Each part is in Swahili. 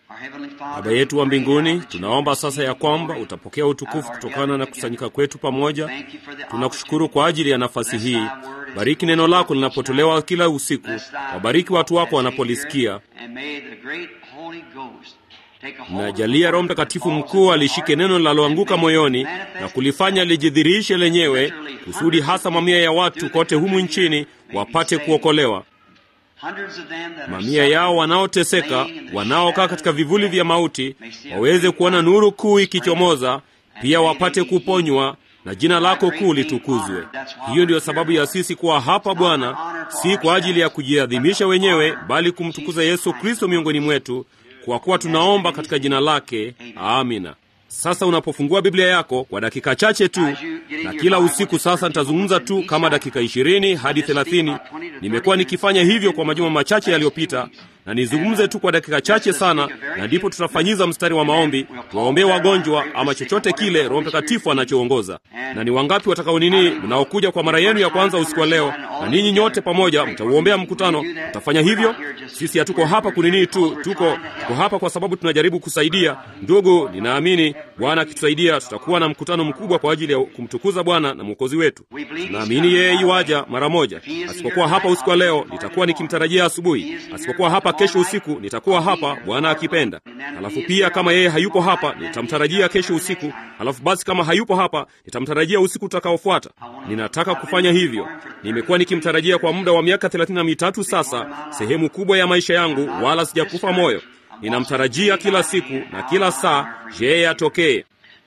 Baba yetu wa mbinguni, tunaomba sasa ya kwamba utapokea utukufu kutokana na kusanyika kwetu pamoja. Tunakushukuru kwa ajili ya nafasi hii. Bariki neno lako linapotolewa kila usiku, wabariki watu wako wanapolisikia, na jalia Roho Mtakatifu mkuu alishike neno linaloanguka moyoni na kulifanya lijidhihirishe lenyewe, kusudi hasa mamia ya watu kote humu nchini wapate kuokolewa mamia yao wanaoteseka, wanaokaa katika vivuli vya mauti, waweze kuona nuru kuu ikichomoza, pia wapate kuponywa na jina lako kuu litukuzwe. Hiyo ndiyo sababu ya sisi kuwa hapa Bwana, si kwa ajili ya kujiadhimisha wenyewe, bali kumtukuza Yesu Kristo miongoni mwetu, kwa kuwa tunaomba katika jina lake. Amina. Sasa unapofungua Biblia yako kwa dakika chache tu, na kila usiku sasa nitazungumza tu kama dakika ishirini hadi thelathini. Nimekuwa nikifanya hivyo kwa majuma machache yaliyopita, na nizungumze tu kwa dakika chache sana, na ndipo tutafanyiza mstari wa maombi, tuwaombee wagonjwa ama chochote kile Roho Mtakatifu anachoongoza. Na ni wangapi watakao nini, mnaokuja kwa mara yenu ya kwanza usiku wa leo, na ninyi nyote pamoja mtauombea mkutano? Mtafanya hivyo? Sisi hatuko hapa kunini tu, tuko tuko hapa kwa sababu tunajaribu kusaidia. Ndugu, ninaamini Bwana akitusaidia tutakuwa na mkutano mkubwa kwa ajili ya kumtukuza Bwana na mwokozi wetu. Tunaamini yeye yuaja mara moja. Asipokuwa hapa usiku wa leo, nitakuwa nikimtarajia asubuhi. Asipokuwa hapa kesho usiku, nitakuwa hapa Bwana akipenda. Halafu pia kama yeye hayupo hapa, nitamtarajia kesho usiku. Halafu basi kama hayupo hapa, nitamtarajia usiku utakaofuata. Ninataka kufanya hivyo. Nimekuwa nikimtarajia kwa muda wa miaka thelathini na mitatu sasa, sehemu kubwa ya maisha yangu, wala sijakufa moyo. Ninamtarajia kila siku na kila saa yeye atokee.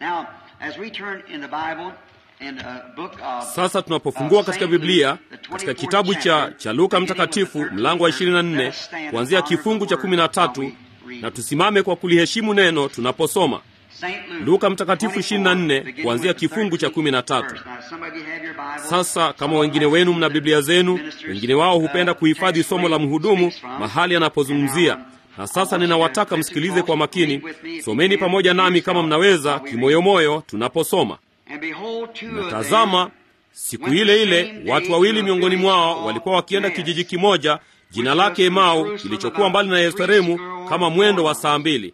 Sasa tunapofungua katika Biblia katika kitabu cha, cha Luka Mtakatifu mlango wa 24 kuanzia kifungu cha 13, na tusimame kwa kuliheshimu neno tunaposoma Luka Mtakatifu 24 kuanzia kifungu cha 13. Sasa kama wengine wenu mna Biblia zenu, wengine wao hupenda kuhifadhi somo la mhudumu mahali anapozungumzia na sasa ninawataka msikilize kwa makini. Someni pamoja nami kama mnaweza, kimoyomoyo tunaposoma. Na tazama, siku ile ile watu wawili miongoni mwao walikuwa wakienda kijiji kimoja jina lake Emau, kilichokuwa mbali na Yerusalemu kama mwendo wa saa mbili.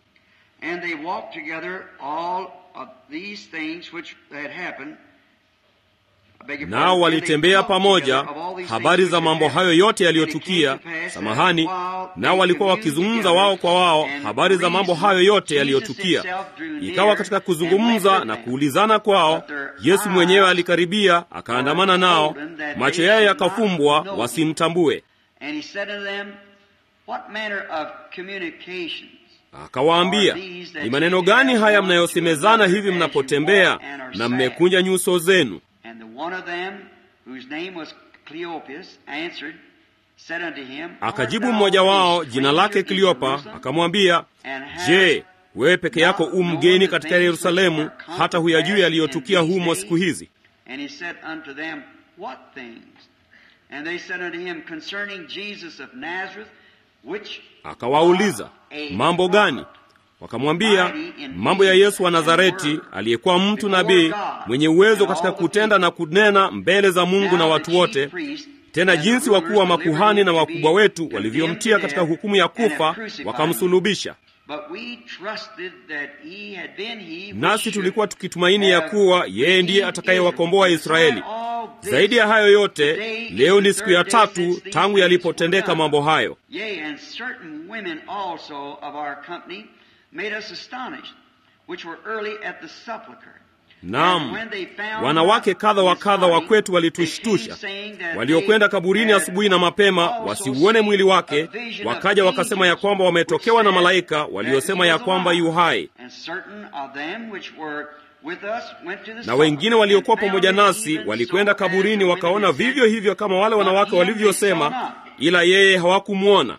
Nao walitembea pamoja habari za mambo hayo yote yaliyotukia. Samahani, nao walikuwa wakizungumza wao kwa wao habari za mambo hayo yote yaliyotukia. Ikawa katika kuzungumza na kuulizana kwao, Yesu mwenyewe alikaribia, akaandamana nao, macho yao yakafumbwa wasimtambue. Akawaambia, ni maneno gani haya mnayosemezana hivi mnapotembea na mmekunja nyuso zenu? Akajibu mmoja wao jina lake Kleopa akamwambia, Je, wewe peke yako u mgeni katika Yerusalemu, hata huyajui yaliyotukia humo siku hizi? Akawauliza, mambo gani? Wakamwambia, mambo ya Yesu wa Nazareti, aliyekuwa mtu nabii mwenye uwezo katika kutenda na kunena mbele za Mungu na watu wote, tena jinsi wakuu wa makuhani na wakubwa wetu walivyomtia katika hukumu ya kufa, wakamsulubisha. Nasi tulikuwa tukitumaini ya kuwa yeye ndiye atakayewakomboa Israeli. Zaidi ya hayo yote, leo ni siku ya tatu tangu yalipotendeka mambo hayo. Naam, wanawake kadha wa kadha wa kwetu walitushtusha, waliokwenda kaburini asubuhi na mapema wasiuone mwili wake, wakaja wakasema ya kwamba wametokewa na malaika waliosema ya kwamba yu hai. Na wengine waliokuwa pamoja nasi walikwenda kaburini wakaona vivyo hivyo kama wale wanawake walivyosema, ila yeye hawakumwona.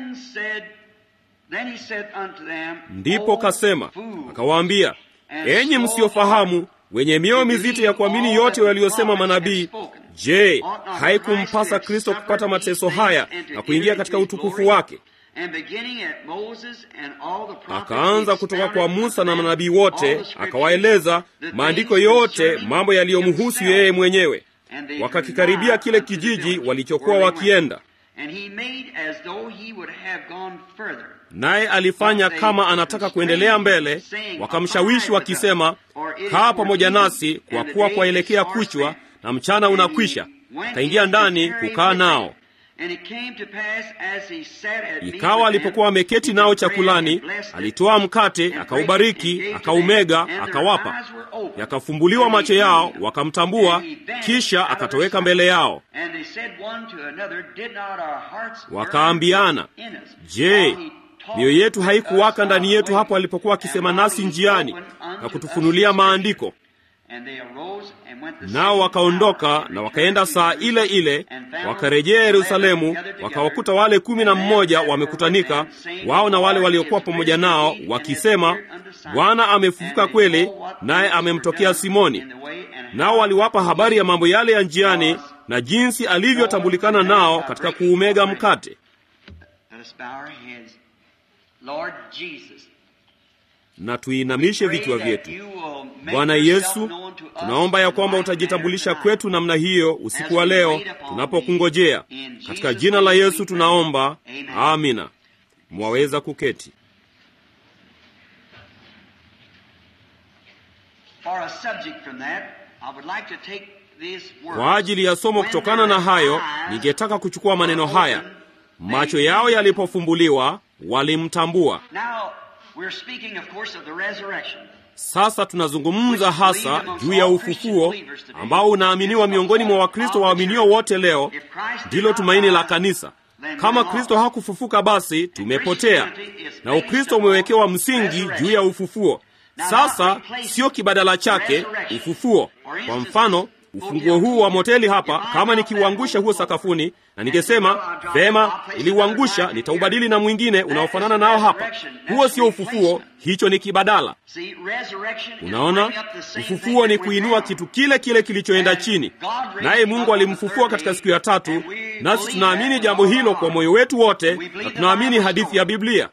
Ndipo kasema akawaambia, enyi msiofahamu, wenye mioyo mizito ya kuamini yote waliyosema manabii, je, haikumpasa Kristo kupata mateso haya na kuingia katika utukufu wake? Akaanza kutoka kwa Musa na manabii wote, akawaeleza maandiko yote, mambo yaliyomhusu yeye mwenyewe. Wakakikaribia kile kijiji walichokuwa wakienda. naye alifanya kama anataka kuendelea mbele. Wakamshawishi wakisema, kaa pamoja nasi, kwa kuwa kwaelekea kuchwa na mchana unakwisha. Akaingia ndani kukaa nao. Ikawa alipokuwa ameketi nao chakulani, alitoa mkate, akaubariki, akaumega, akawapa. Yakafumbuliwa macho yao, wakamtambua, kisha akatoweka mbele yao. Wakaambiana, je, mioyo yetu haikuwaka ndani yetu hapo alipokuwa akisema nasi njiani na kutufunulia maandiko? Nao wakaondoka na wakaenda saa ile ile, wakarejea Yerusalemu, wakawakuta wale kumi na mmoja wamekutanika, wao na wale waliokuwa pamoja nao, wakisema, Bwana amefufuka kweli, naye amemtokea Simoni. Nao waliwapa habari ya mambo yale ya njiani na jinsi alivyotambulikana nao katika kuumega mkate. Na tuinamishe vichwa vyetu. Bwana Yesu, tunaomba ya kwamba utajitambulisha kwetu namna hiyo usiku wa leo tunapokungojea. Katika jina la Yesu tunaomba, amina. Mwaweza kuketi. Kwa ajili ya somo kutokana na hayo, ningetaka kuchukua maneno haya: macho yao yalipofumbuliwa walimtambua. Sasa tunazungumza hasa juu ya ufufuo ambao unaaminiwa miongoni mwa Wakristo waaminio wote leo. Ndilo tumaini la kanisa. Kama Kristo hakufufuka, basi tumepotea, na Ukristo umewekewa msingi juu ya ufufuo. Sasa sio kibadala chake, ufufuo. Kwa mfano ufunguo huu wa moteli hapa, kama nikiuangusha huo sakafuni na ningesema vema, niliuangusha, nitaubadili na mwingine unaofanana nao hapa, huo sio ufufuo, hicho ni kibadala. Unaona, ufufuo ni kuinua kitu kile kile kilichoenda chini, naye Mungu alimfufua katika siku ya tatu, nasi tunaamini jambo hilo kwa moyo wetu wote, na tunaamini hadithi ya Biblia.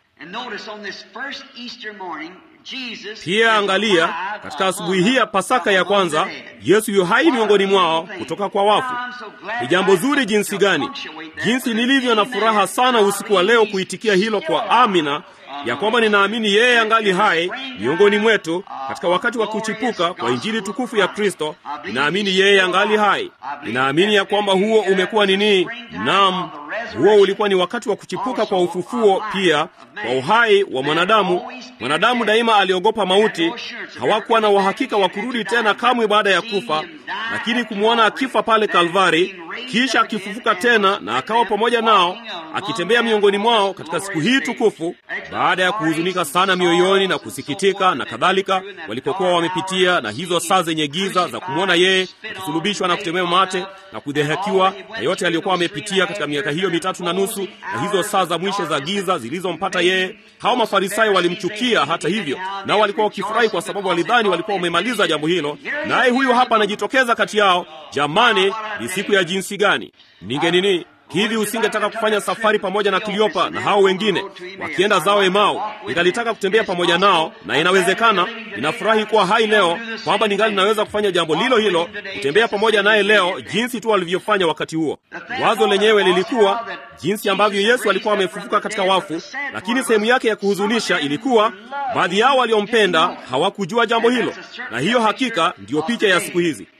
Pia angalia, katika asubuhi hii ya Pasaka ya kwanza, Yesu yu hai miongoni mwao kutoka kwa wafu. Ni jambo zuri jinsi gani, jinsi nilivyo na furaha sana usiku wa leo kuitikia hilo kwa amina, ya kwamba ninaamini yeye angali hai miongoni mwetu katika wakati wa kuchipuka kwa injili tukufu ya Kristo. Ninaamini yeye angali hai. Ninaamini ya kwamba huo umekuwa nini? Naam, huo ulikuwa ni wakati wa kuchipuka kwa ufufuo, pia kwa uhai wa mwanadamu. Mwanadamu daima aliogopa mauti, hawakuwa na uhakika wa kurudi tena kamwe baada ya kufa, lakini kumwona akifa pale Kalvari, kisha akifufuka tena na akawa pamoja nao, akitembea miongoni mwao katika siku hii tukufu, baada ya kuhuzunika sana mioyoni na kusikitika na kadhalika, walipokuwa wamepitia na hizo saa zenye giza za kumwona yeye akisulubishwa na kutemewa mate na kudhihakiwa na yote aliyokuwa amepitia katika miaka hiyo mitatu na nusu, na hizo saa za mwisho za giza zilizompata yeye. Hao Mafarisayo walimchukia hata hivyo, nao walikuwa wakifurahi kwa sababu walidhani walikuwa wamemaliza jambo hilo, naye huyu hapa anajitokeza kati yao. Jamani, ni siku ya jinsi gani! Ninge nini hivi usingetaka kufanya safari pamoja na Kleopa na hao wengine wakienda zao Emau? Ningalitaka kutembea pamoja nao, na inawezekana. Ninafurahi kuwa hai leo kwamba ningali naweza kufanya jambo lilo hilo, kutembea pamoja naye leo, jinsi tu walivyofanya wakati huo. Wazo lenyewe lilikuwa jinsi ambavyo Yesu alikuwa amefufuka katika wafu, lakini sehemu yake ya kuhuzunisha ilikuwa baadhi yao waliompenda hawakujua jambo hilo, na hiyo hakika ndiyo picha ya siku hizi.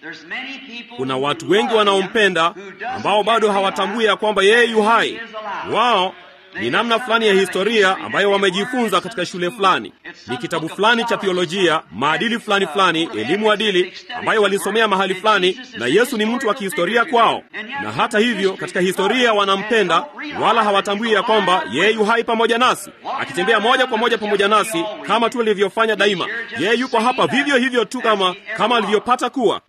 Kuna watu wengi wanaompenda ambao bado hawatambui ya kwamba yeye yu hai. Wao ni namna fulani ya historia ambayo wamejifunza katika shule fulani, ni kitabu fulani cha theolojia, maadili fulani fulani, elimu adili ambayo walisomea mahali fulani, na Yesu ni mtu wa kihistoria kwao. Na hata hivyo, katika historia wanampenda, wala hawatambui ya kwamba yeye yu hai pamoja nasi, akitembea moja kwa moja pamoja nasi kama tu alivyofanya daima. Yeye yuko hapa vivyo hivyo tu kama kama alivyopata kuwa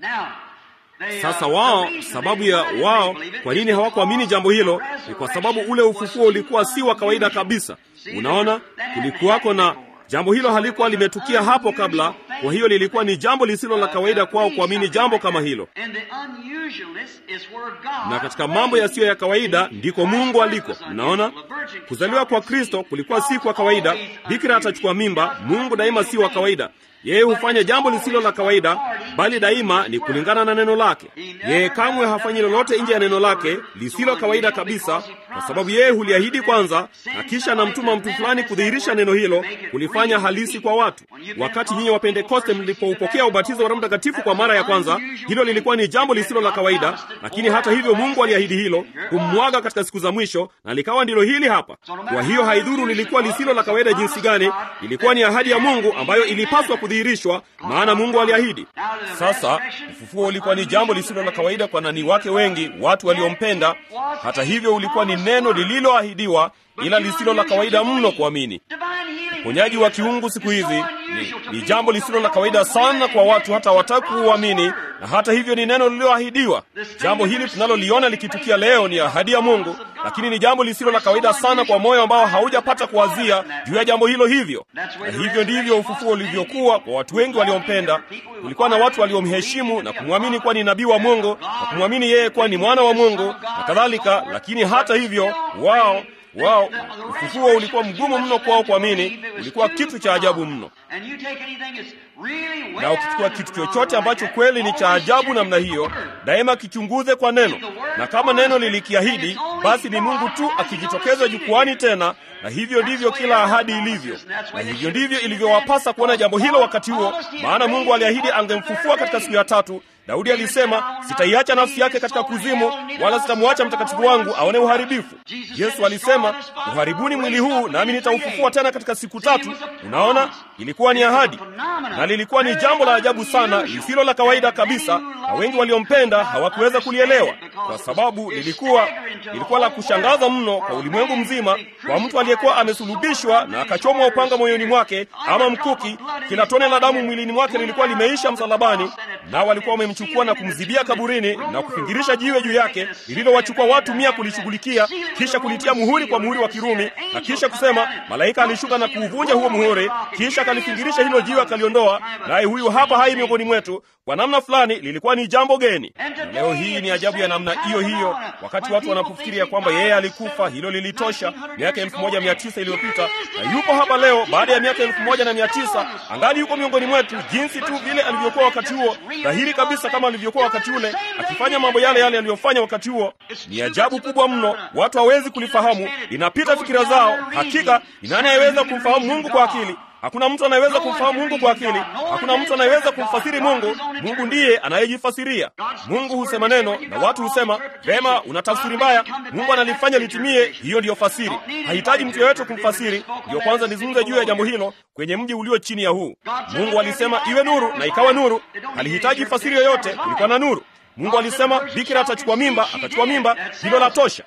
sasa wao, sababu ya wao kwa nini hawakuamini jambo hilo ni kwa sababu ule ufufuo ulikuwa si wa kawaida kabisa. Unaona, kulikuwako na Jambo hilo halikuwa limetukia hapo kabla, kwa hiyo lilikuwa ni jambo lisilo la kawaida kwao kuamini jambo kama hilo. Na katika mambo yasiyo ya kawaida ndiko Mungu aliko. Mnaona, kuzaliwa kwa Kristo kulikuwa si kwa kawaida. Bikira atachukua mimba. Mungu daima si wa kawaida. Yeye hufanya jambo lisilo la kawaida, bali daima ni kulingana na neno lake. Yeye kamwe hafanyi lolote nje ya neno lake lisilo kawaida kabisa, kwa sababu yeye huliahidi kwanza, na kisha anamtuma mtu fulani kudhihirisha neno hilo, kulifanya halisi kwa watu. Wakati nyinyi wa Pentekoste mlipoupokea ubatizo wa Roho Mtakatifu kwa mara ya kwanza, hilo lilikuwa ni jambo lisilo la kawaida, lakini hata hivyo Mungu aliahidi hilo kummwaga katika siku za mwisho, na likawa ndilo hili hapa. Kwa hiyo haidhuru lilikuwa lisilo la kawaida jinsi gani, ilikuwa ni ahadi ya Mungu ambayo ilipaswa kudhihirishwa, maana Mungu aliahidi. Sasa ufufuo ulikuwa ni jambo lisilo la kawaida kwa nani wake wengi, watu waliompenda. Hata hivyo, ulikuwa ni neno lililoahidiwa, ila lisilo la kawaida mno kuamini. Uponyaji wa kiungu siku hizi ni, ni jambo lisilo la kawaida sana kwa watu, hata hawataki kuuamini, na hata hivyo ni neno lililoahidiwa. Jambo hili tunaloliona likitukia leo ni ahadi ya Mungu, lakini ni jambo lisilo la kawaida sana kwa moyo ambao haujapata kuwazia juu ya jambo hilo. Hivyo na hivyo ndivyo ufufuo ulivyokuwa kwa watu wengi waliompenda. Kulikuwa na watu waliomheshimu na kumwamini kuwa ni nabii wa Mungu na kumwamini yeye kuwa ni mwana wa Mungu na kadhalika, lakini hata hivyo wao wao ufufuo ulikuwa mgumu mno kwao kuamini, ulikuwa kitu cha ajabu mno. Na ukichukua kitu chochote ambacho kweli ni cha ajabu namna hiyo, daima kichunguze kwa neno, na kama neno lilikiahidi, basi ni Mungu tu akijitokeza jukwani tena. Na hivyo ndivyo kila ahadi ilivyo, na hivyo ndivyo ilivyowapasa kuona jambo hilo wakati huo, maana Mungu aliahidi angemfufua katika siku ya tatu. Daudi alisema, sitaiacha nafsi yake katika kuzimu, wala sitamwacha mtakatifu wangu aone uharibifu. Yesu alisema, uharibuni mwili huu, nami nitaufufua tena katika siku tatu. Unaona, ilikuwa ni ahadi, na lilikuwa ni jambo la ajabu sana, lisilo la kawaida kabisa, na wengi waliompenda hawakuweza kulielewa, kwa sababu lilikuwa lilikuwa la kushangaza mno kwa ulimwengu mzima, kwa mtu aliyekuwa amesulubishwa na akachomwa upanga moyoni mwake ama mkuki. Kila tone la damu mwilini mwake lilikuwa limeisha msalabani, nao walikuwa wamemchukua na kumzibia kaburini na kufingirisha jiwe juu yake lililowachukua watu mia kulishughulikia, kisha kulitia muhuri kwa muhuri wa Kirumi, na kisha kusema malaika alishuka na kuuvunja huo muhuri, kisha akalifingirisha hilo jiwe akaliondoa, naye huyu hapa hai miongoni mwetu. Kwa namna fulani lilikuwa ni jambo geni. Leo hii ni ajabu ya namna hiyo hiyo. Wakati watu wanapofikiria kwamba yeye alikufa, hilo lilitosha miaka elfu moja mia tisa iliyopita, na yuko hapa leo baada ya miaka elfu moja na mia tisa angali yuko miongoni mwetu, jinsi tu vile alivyokuwa wakati huo, dhahiri kabisa kama alivyokuwa wakati ule, akifanya mambo yale yale aliyofanya wakati huo. Ni ajabu kubwa mno, watu hawezi kulifahamu, linapita fikira zao. Hakika ni nani anayeweza kumfahamu Mungu kwa akili? Hakuna mtu anayeweza kumfahamu Mungu kwa akili. Hakuna mtu anayeweza kumfasiri Mungu. Mungu ndiye anayejifasiria. Mungu husema neno na watu husema vema, una tafsiri mbaya. Mungu analifanya litimie. Hiyo ndiyo fasiri, hahitaji mtu yeyote kumfasiri. Ndiyo kwanza nizungumze juu ya jambo hilo kwenye mji ulio chini ya huu. Mungu alisema iwe nuru, na ikawa nuru. Halihitaji fasiri yoyote, kulikuwa na nuru. Mungu alisema bikira atachukua mimba, akachukua mimba, hilo la tosha.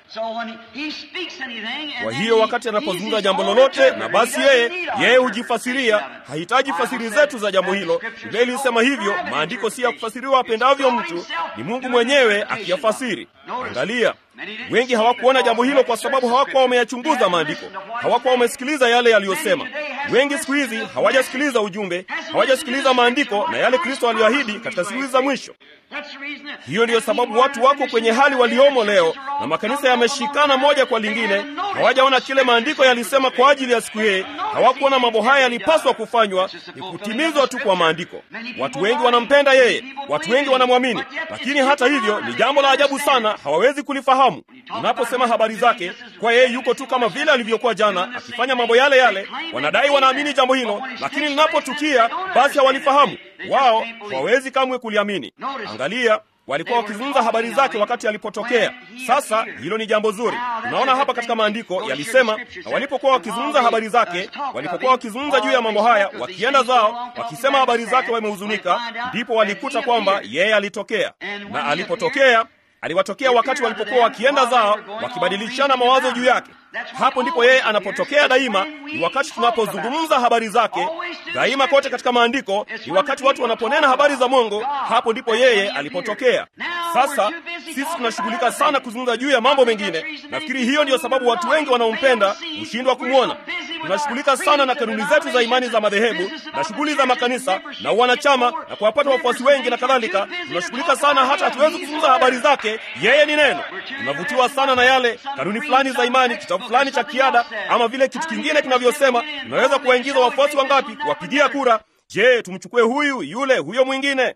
Kwa hiyo wakati anapozungumza jambo lolote, na basi yeye yeye hujifasiria, hahitaji fasiri zetu za jambo hilo. Biblia ilisema hivyo. Maandiko si ya kufasiriwa apendavyo mtu, ni Mungu mwenyewe akiyafasiri. Angalia, wengi hawakuona jambo hilo kwa sababu hawakuwa wameyachunguza maandiko, hawakuwa wamesikiliza yale yaliyosema. Wengi siku hizi hawajasikiliza ujumbe, hawajasikiliza maandiko na yale Kristo aliyoahidi katika siku za mwisho. Hiyo ndiyo sababu watu wako kwenye hali waliomo leo, na makanisa yameshikana moja kwa lingine. Hawajaona kile maandiko yalisema kwa ajili ya siku hii. Hawakuona mambo haya yalipaswa kufanywa, ni kutimizwa tu kwa maandiko. Watu wengi wanampenda yeye, watu wengi wanamwamini, lakini hata hivyo ni jambo la ajabu sana, hawawezi kulifahamu. Unaposema habari zake, kwa yeye yuko tu kama vile alivyokuwa jana, akifanya mambo yale yale. Wanadai wanaamini jambo hilo, lakini linapotukia basi hawalifahamu. Wao hawawezi kamwe kuliamini. Angalia, walikuwa wakizungumza habari zake wakati alipotokea. Sasa hilo ni jambo zuri. Tunaona hapa katika maandiko yalisema, na walipokuwa wakizungumza habari zake, walipokuwa wakizungumza juu ya mambo haya, wakienda zao wakisema habari zake wamehuzunika, ndipo walikuta kwamba yeye alitokea, na alipotokea aliwatokea wakati walipokuwa wakienda zao wakibadilishana mawazo juu yake. Hapo ndipo yeye anapotokea daima. Ni wakati tunapozungumza habari zake daima, kote katika maandiko ni wakati watu wanaponena habari za Mungu, hapo ndipo yeye alipotokea. Sasa sisi tunashughulika sana kuzungumza juu ya mambo mengine. Nafikiri hiyo ndiyo sababu watu wengi wanaompenda hushindwa kumwona. tunashughulika sana na kanuni zetu za imani za madhehebu na shughuli za makanisa na wanachama na kuwapata wafuasi wengi na kadhalika. Tunashughulika sana hata hatuwezi kuzungumza habari zake. Yeye ni neno. Tunavutiwa sana na yale kanuni fulani za imani, kitabu fulani cha kiada, ama vile kitu kingine kinavyosema. Tunaweza kuwaingiza wafuasi wangapi, kuwapigia kura Je, tumchukue huyu yule huyo mwingine?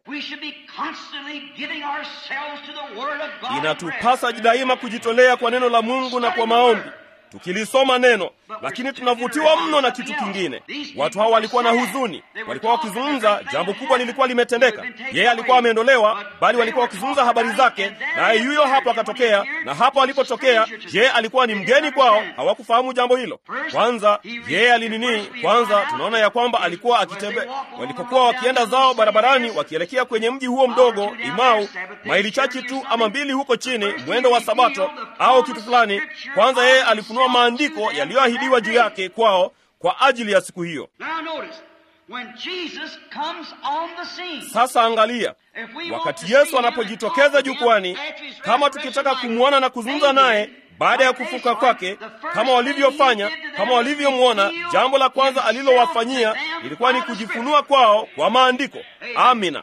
Inatupasa daima kujitolea kwa neno la Mungu na kwa maombi, tukilisoma neno, lakini tunavutiwa mno na kitu kingine. Watu hao walikuwa na huzuni, walikuwa wakizungumza, jambo kubwa lilikuwa limetendeka. Yeye alikuwa ameondolewa, bali walikuwa wakizungumza habari zake, naye yuyo hapo akatokea. Na hapo alipotokea, je, alikuwa ni mgeni kwao? Hawakufahamu jambo hilo. Kwanza yeye alinini? Kwanza tunaona ya kwamba alikuwa akitembea, walipokuwa wakienda zao barabarani, wakielekea kwenye mji huo mdogo Imau, maili chache tu ama mbili huko chini, mwendo wa Sabato au kitu fulani. Kwanza yeye alifunua maandiko yaliyoahidiwa juu yake kwao kwa ajili ya siku hiyo. Sasa angalia, wakati Yesu anapojitokeza jukwani, kama tukitaka kumwona na kuzungumza naye baada ya kufuka kwake, kama walivyofanya, kama walivyomwona, jambo la kwanza alilowafanyia ilikuwa ni kujifunua kwao kwa maandiko. Amina.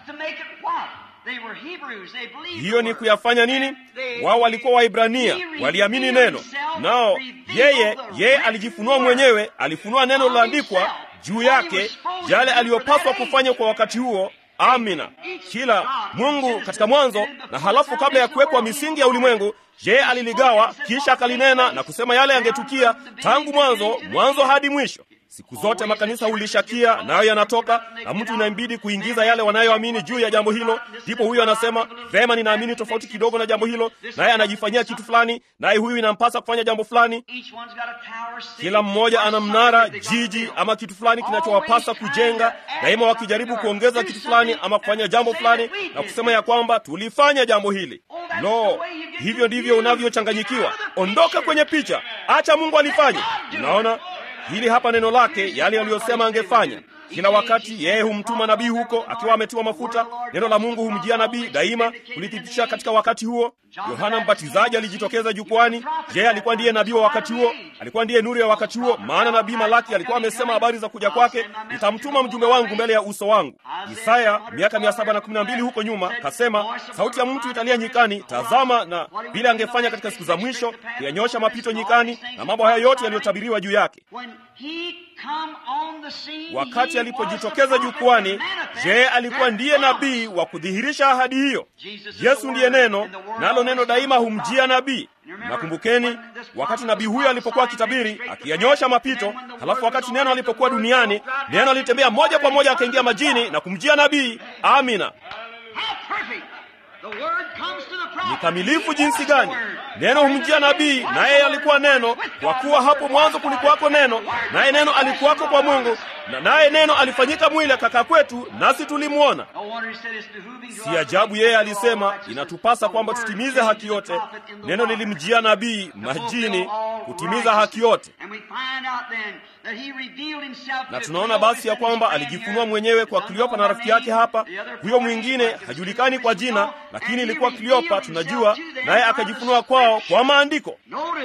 Hiyo ni kuyafanya nini? Wao walikuwa Waibrania, waliamini neno, nao yeye yeye alijifunua mwenyewe, alifunua neno liloandikwa juu yake, yale aliyopaswa kufanya kwa wakati huo. Amina. Kila Mungu katika mwanzo na halafu kabla ya kuwekwa misingi ya ulimwengu, yeye aliligawa, kisha akalinena na kusema yale yangetukia tangu mwanzo, mwanzo hadi mwisho. Siku zote makanisa hulishakia nayo yanatoka, na mtu inambidi kuingiza yale wanayoamini juu ya jambo hilo. Ndipo huyu anasema vema, ninaamini tofauti kidogo na jambo hilo, naye anajifanyia kitu fulani, naye huyu inampasa kufanya jambo fulani. Kila mmoja ana mnara, jiji ama kitu fulani kinachowapasa kujenga, daima wakijaribu kuongeza kitu fulani ama kufanya jambo fulani na kusema ya kwamba tulifanya jambo hili. Lo, hivyo ndivyo unavyochanganyikiwa. Ondoka kwenye picha, acha Mungu alifanye. Unaona, hili hapa neno lake, yale aliyosema angefanya. Kila wakati yeye humtuma nabii huko akiwa ametiwa mafuta. Neno la Mungu humjia nabii daima kulithibitisha katika wakati huo. Yohana Mbatizaji alijitokeza jukwani. Yeye alikuwa ndiye nabii wa wakati huo, alikuwa ndiye nuru ya wakati huo, maana nabii Malaki alikuwa amesema habari za kuja kwake, nitamtuma mjumbe wangu mbele ya uso wangu. Isaya miaka mia saba na kumi na mbili huko nyuma kasema, sauti ya mtu italia nyikani, tazama, na vile angefanya katika siku za mwisho, kuyanyosha mapito nyikani, na mambo haya yote yaliyotabiriwa juu yake. Wakati alipojitokeza jukwani, je, alikuwa ndiye nabii wa kudhihirisha ahadi hiyo? Yesu ndiye neno, nalo neno daima humjia nabii. Nakumbukeni wakati nabii huyo alipokuwa akitabiri, akiyanyosha mapito, halafu wakati neno alipokuwa duniani, neno alitembea moja kwa moja akaingia majini na kumjia nabii. Amina. Ni kamilifu jinsi gani! Neno humjia nabii, naye alikuwa neno, kwa kuwa hapo mwanzo kulikuwako neno, naye neno alikuwako kwa Mungu, na naye neno alifanyika mwili akakaa kwetu, nasi tulimwona. Si ajabu yeye alisema, inatupasa kwamba tutimize haki yote. Neno lilimjia nabii majini kutimiza haki yote, na tunaona basi ya kwamba alijifunua mwenyewe kwa Kleopa na rafiki yake hapa. Huyo mwingine hajulikani kwa jina, lakini ilikuwa Kleopa, tunajua naye akajifunua kwao kwa maandiko.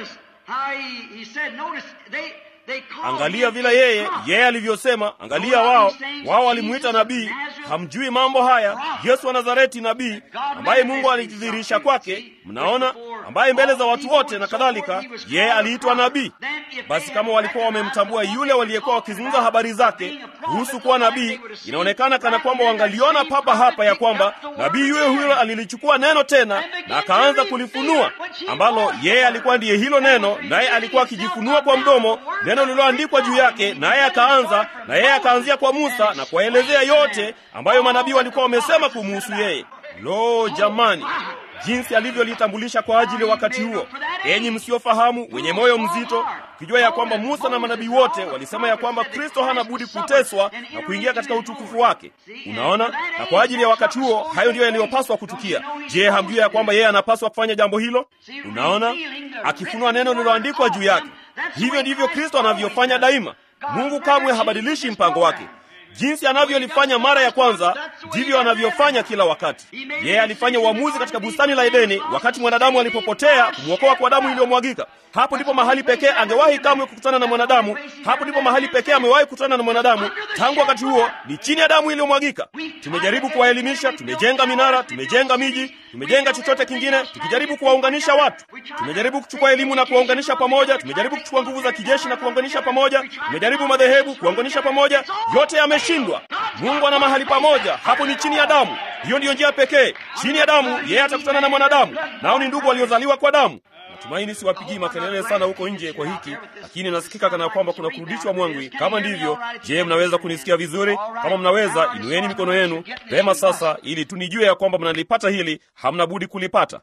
Angalia vile yeye yeye alivyosema. Angalia wao wao walimwita nabii. Hamjui mambo haya. Yesu wa Nazareti, nabii ambaye Mungu alijidhihirisha kwake, mnaona, ambaye mbele za watu wote na kadhalika, yeye aliitwa nabii. Basi kama walikuwa wamemtambua yule waliyekuwa wakizungumza habari zake kuhusu kuwa nabii, inaonekana kana kwamba wangaliona papa hapa ya kwamba nabii yule huyo alilichukua neno tena na akaanza kulifunua, ambalo yeye alikuwa ndiye hilo neno, naye alikuwa akijifunua kwa mdomo neno lililoandikwa juu yake, naye akaanza na yeye akaanzia kwa Musa na kuwaelezea yote ambayo manabii walikuwa wamesema kumuhusu yeye. Lo, jamani, jinsi alivyolitambulisha kwa ajili wakati huo! Enyi msiofahamu, wenye moyo mzito, kijua ya kwamba Musa na manabii wote walisema ya kwamba Kristo hana budi kuteswa na kuingia katika utukufu wake. Unaona, na kwa ajili ya wakati huo, hayo ndiyo yaliyopaswa kutukia. Je, hamjui ya kwamba yeye anapaswa kufanya jambo hilo? Unaona, akifunua neno lililoandikwa juu yake. Hivyo ndivyo Kristo anavyofanya daima. Mungu kamwe habadilishi mpango wake. jinsi anavyolifanya mara ya kwanza ndivyo anavyofanya kila wakati. Yeye alifanya uamuzi katika bustani la Edeni wakati mwanadamu alipopotea, kumwokoa kwa damu iliyomwagika. Hapo ndipo mahali pekee angewahi kamwe kukutana na mwanadamu. Hapo ndipo mahali pekee amewahi kukutana na mwanadamu. Tangu wakati huo ni chini ya damu iliyomwagika. Tumejaribu kuwaelimisha, tumejenga minara, tumejenga miji, tumejenga chochote kingine, tukijaribu kuwaunganisha watu. Tumejaribu kuchukua elimu na kuwaunganisha pamoja, tumejaribu kuchukua nguvu za kijeshi na kuwaunganisha pamoja, tumejaribu madhehebu kuwaunganisha pamoja, yote yameshindwa. Mungu ana mahali pamoja, hapo ni chini ya damu. Hiyo ndiyo njia pekee. Chini ya damu yeye atakutana na mwanadamu, nao ni ndugu waliozaliwa kwa damu. Natumaini siwapigii makelele sana huko nje kwa hiki, lakini nasikika kana kwamba kuna kurudishwa mwangwi. Kama ndivyo, je, mnaweza kunisikia vizuri? Kama mnaweza, inueni mikono yenu pema sasa, ili tunijue ya kwamba mnalipata hili. Hamna budi kulipata.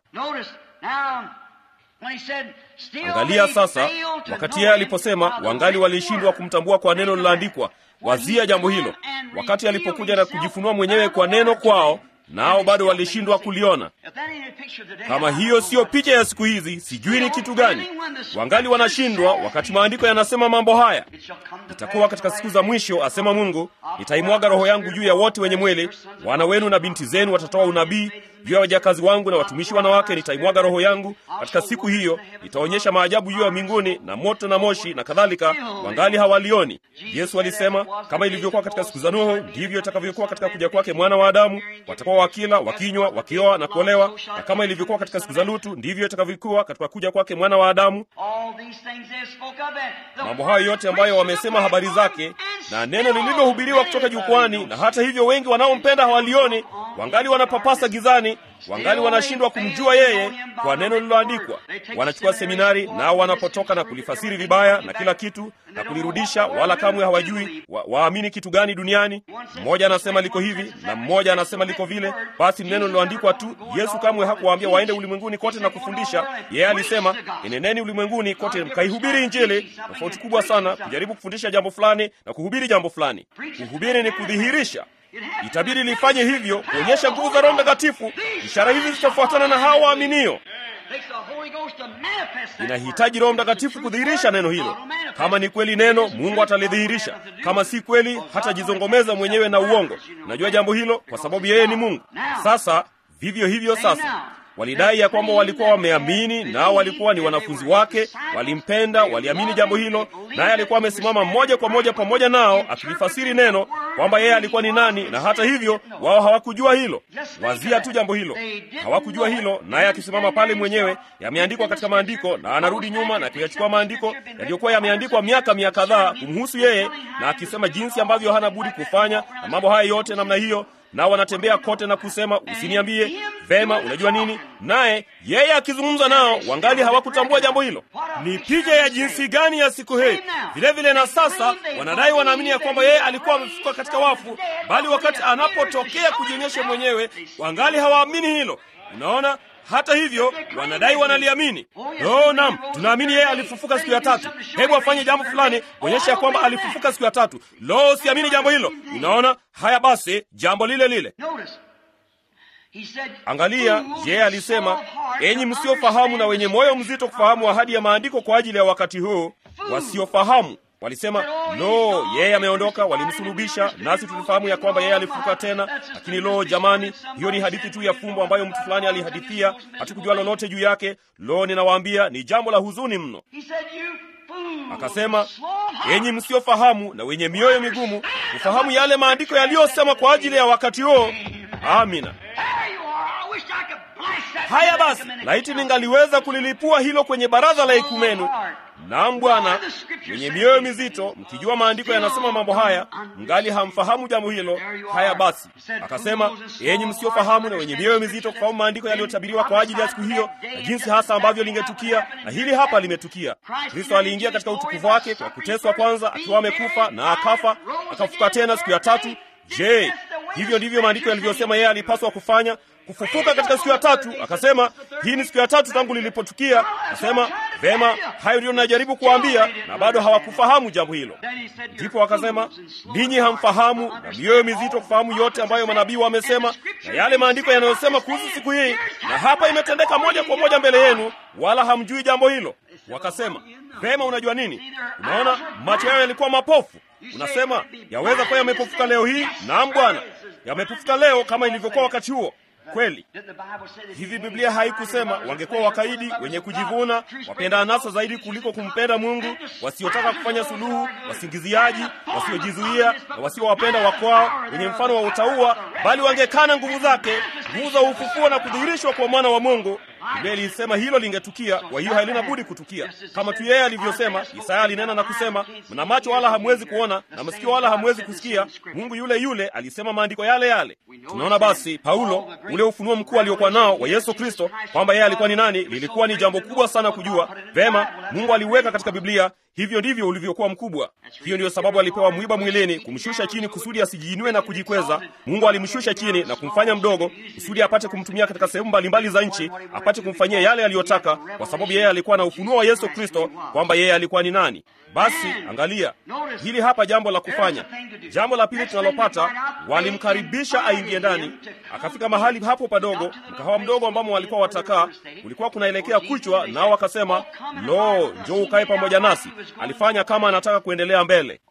Angalia sasa, wakati yeye aliposema wangali walishindwa kumtambua kwa neno liloandikwa, wazia jambo hilo. Wakati alipokuja na kujifunua mwenyewe kwa neno kwao, nao bado walishindwa kuliona. Kama hiyo siyo picha ya siku hizi, sijui ni kitu gani. Wangali wanashindwa wakati maandiko yanasema mambo haya. Itakuwa katika siku za mwisho, asema Mungu, nitaimwaga roho yangu juu ya wote wenye mwili. Wana wenu na binti zenu watatoa unabii, juu ya wajakazi wangu na watumishi wanawake nitaimwaga roho yangu. Katika siku hiyo nitaonyesha maajabu juu ya mbinguni na moto na moshi na kadhalika, wangali hawalioni. Yesu alisema kama ilivyokuwa katika siku za Nuhu, ndivyo itakavyokuwa katika kuja kwake mwana wa Adamu. Watakuwa wakila, wakinywa, wakioa na kuolewa, na kama ilivyokuwa katika siku za Lutu, ndivyo itakavyokuwa katika kuja kwake mwana wa Adamu. Mambo hayo yote ambayo wamesema habari zake na neno lililohubiriwa kutoka jukwani, na hata hivyo wengi wanaompenda hawalioni, wangali wanapapasa gizani, wangali wanashindwa kumjua yeye kwa neno lililoandikwa. Wanachukua seminari, nao wanapotoka na kulifasiri vibaya na kila kitu na kulirudisha, wala kamwe hawajui wa, waamini kitu gani duniani. Mmoja anasema liko hivi na mmoja anasema liko vile. Basi neno lililoandikwa tu. Yesu kamwe hakuwaambia waende ulimwenguni kote na kufundisha. Yeye alisema eneneni ulimwenguni kote mkaihubiri Injili. Tofauti kubwa sana kujaribu kufundisha jambo fulani na kuhubiri jambo fulani. Kuhubiri ni kudhihirisha Itabidi lifanye hivyo kuonyesha nguvu za Roho Mtakatifu. Ishara hizi zitafuatana na hao waaminio. Inahitaji Roho Mtakatifu kudhihirisha neno hilo. Kama ni kweli neno, Mungu atalidhihirisha. Kama si kweli, hatajizongomeza mwenyewe na uongo. Najua jambo hilo kwa sababu yeye ni Mungu. Sasa vivyo hivyo sasa walidai ya kwamba walikuwa wameamini, nao walikuwa ni wanafunzi wake, walimpenda, waliamini jambo hilo, naye alikuwa amesimama moja kwa moja pamoja nao akilifasiri neno kwamba yeye alikuwa ni nani, na hata hivyo wao hawakujua hilo. Wazia tu jambo hilo, hawakujua hilo, naye akisimama pale mwenyewe, yameandikwa katika maandiko, na anarudi nyuma na kuyachukua maandiko yaliyokuwa yameandikwa miaka mia kadhaa kumhusu yeye, na akisema jinsi ambavyo hana budi kufanya na mambo haya yote namna hiyo nao wanatembea kote na kusema usiniambie. Vema, unajua nini? Naye yeye akizungumza nao wangali hawakutambua jambo hilo. Ni picha ya jinsi gani ya siku hii! Vile vile na sasa wanadai wanaamini ya kwamba yeye alikuwa amefufuka katika wafu, bali wakati anapotokea kujionyesha mwenyewe wangali hawaamini hilo. Unaona, hata hivyo wanadai wanaliamini. Oh, naam, tunaamini yeye alifufuka siku ya tatu. Hebu afanye jambo fulani kuonyesha ya kwamba alifufuka siku ya tatu. Lo, siamini jambo hilo. Unaona, haya basi, jambo lile lile. Angalia, yeye alisema, enyi msiofahamu na wenye moyo mzito kufahamu ahadi ya maandiko kwa ajili ya wakati huu, wasiofahamu Walisema lo, yeye ameondoka, walimsulubisha, nasi tulifahamu ya kwamba yeye alifufuka tena. Lakini lo, jamani, hiyo ni hadithi tu ya fumbo ambayo mtu fulani alihadithia, hatukujua lolote juu yake. Lo, ninawaambia ni jambo la huzuni mno. Akasema, enyi msiofahamu na wenye mioyo migumu kufahamu yale maandiko yaliyosema kwa ajili ya wakati huo. Amina. Haya basi, laiti ningaliweza kulilipua hilo kwenye baraza la ekumenu. Naam Bwana, wenye mioyo mizito, mkijua maandiko yanasema mambo haya, mngali hamfahamu jambo hilo. Haya basi, akasema, enyi msiofahamu na wenye mioyo mizito kufahamu maandiko yaliyotabiriwa kwa ajili ya siku hiyo na jinsi hasa ambavyo lingetukia, na hili hapa limetukia. Kristo aliingia katika utukufu wake kwa kuteswa kwanza, akiwa amekufa na akafa, akafuka tena siku ya tatu. Je, hivyo ndivyo maandiko yalivyosema yeye alipaswa kufanya kufufuka katika siku ya tatu. Akasema hii ni siku ya tatu tangu lilipotukia. Akasema vema, hayo ndiyo najaribu kuwaambia, na bado hawakufahamu jambo hilo. Ndipo akasema ninyi hamfahamu na mioyo mizito kufahamu yote ambayo manabii wamesema na yale maandiko yanayosema kuhusu siku hii, na hapa imetendeka moja kwa moja mbele yenu, wala hamjui jambo hilo. Wakasema, vema, unajua nini? Unaona, macho yao yalikuwa mapofu. Unasema yaweza kuwa yamepofuka leo hii? Naam Bwana, yamepofuka leo kama ilivyokuwa wakati huo. Kweli hivi, Biblia haikusema wangekuwa wakaidi, wenye kujivuna, wapenda anasa zaidi kuliko kumpenda Mungu, wasiotaka kufanya suluhu, wasingiziaji, wasiojizuia na wasiowapenda wakwao, wenye mfano wa utauwa, bali wangekana nguvu zake, nguvu za ufufuo na kudhihirishwa kwa mwana wa Mungu. Biblia ilisema hilo lingetukia, kwa hiyo halina budi kutukia, kama tu yeye alivyosema. Isaya alinena na kusema, mna macho wala hamwezi kuona na masikio wala hamwezi kusikia. Mungu yule yule alisema maandiko yale yale. Tunaona basi Paulo, ule ufunuo mkuu aliokuwa nao wa Yesu Kristo, kwamba yeye alikuwa ni nani, lilikuwa ni jambo kubwa sana kujua. Vema, Mungu aliweka katika Biblia hivyo ndivyo ulivyokuwa mkubwa. Hiyo ndiyo sababu alipewa mwiba mwilini, kumshusha chini kusudi asijiinue na kujikweza. Mungu alimshusha chini na kumfanya mdogo kusudi apate kumtumia katika sehemu mbalimbali za nchi, apate kumfanyia yale aliyotaka, kwa sababu yeye alikuwa na ufunuo wa Yesu Kristo kwamba yeye alikuwa ni nani. Basi angalia hili hapa, jambo la kufanya. Jambo la pili tunalopata, walimkaribisha aingie ndani. Akafika mahali hapo padogo, mkahawa mdogo ambamo walikuwa watakaa, kulikuwa kunaelekea kuchwa, nao wakasema, lo, njoo ukae pamoja nasi. Alifanya kama anataka kuendelea mbele.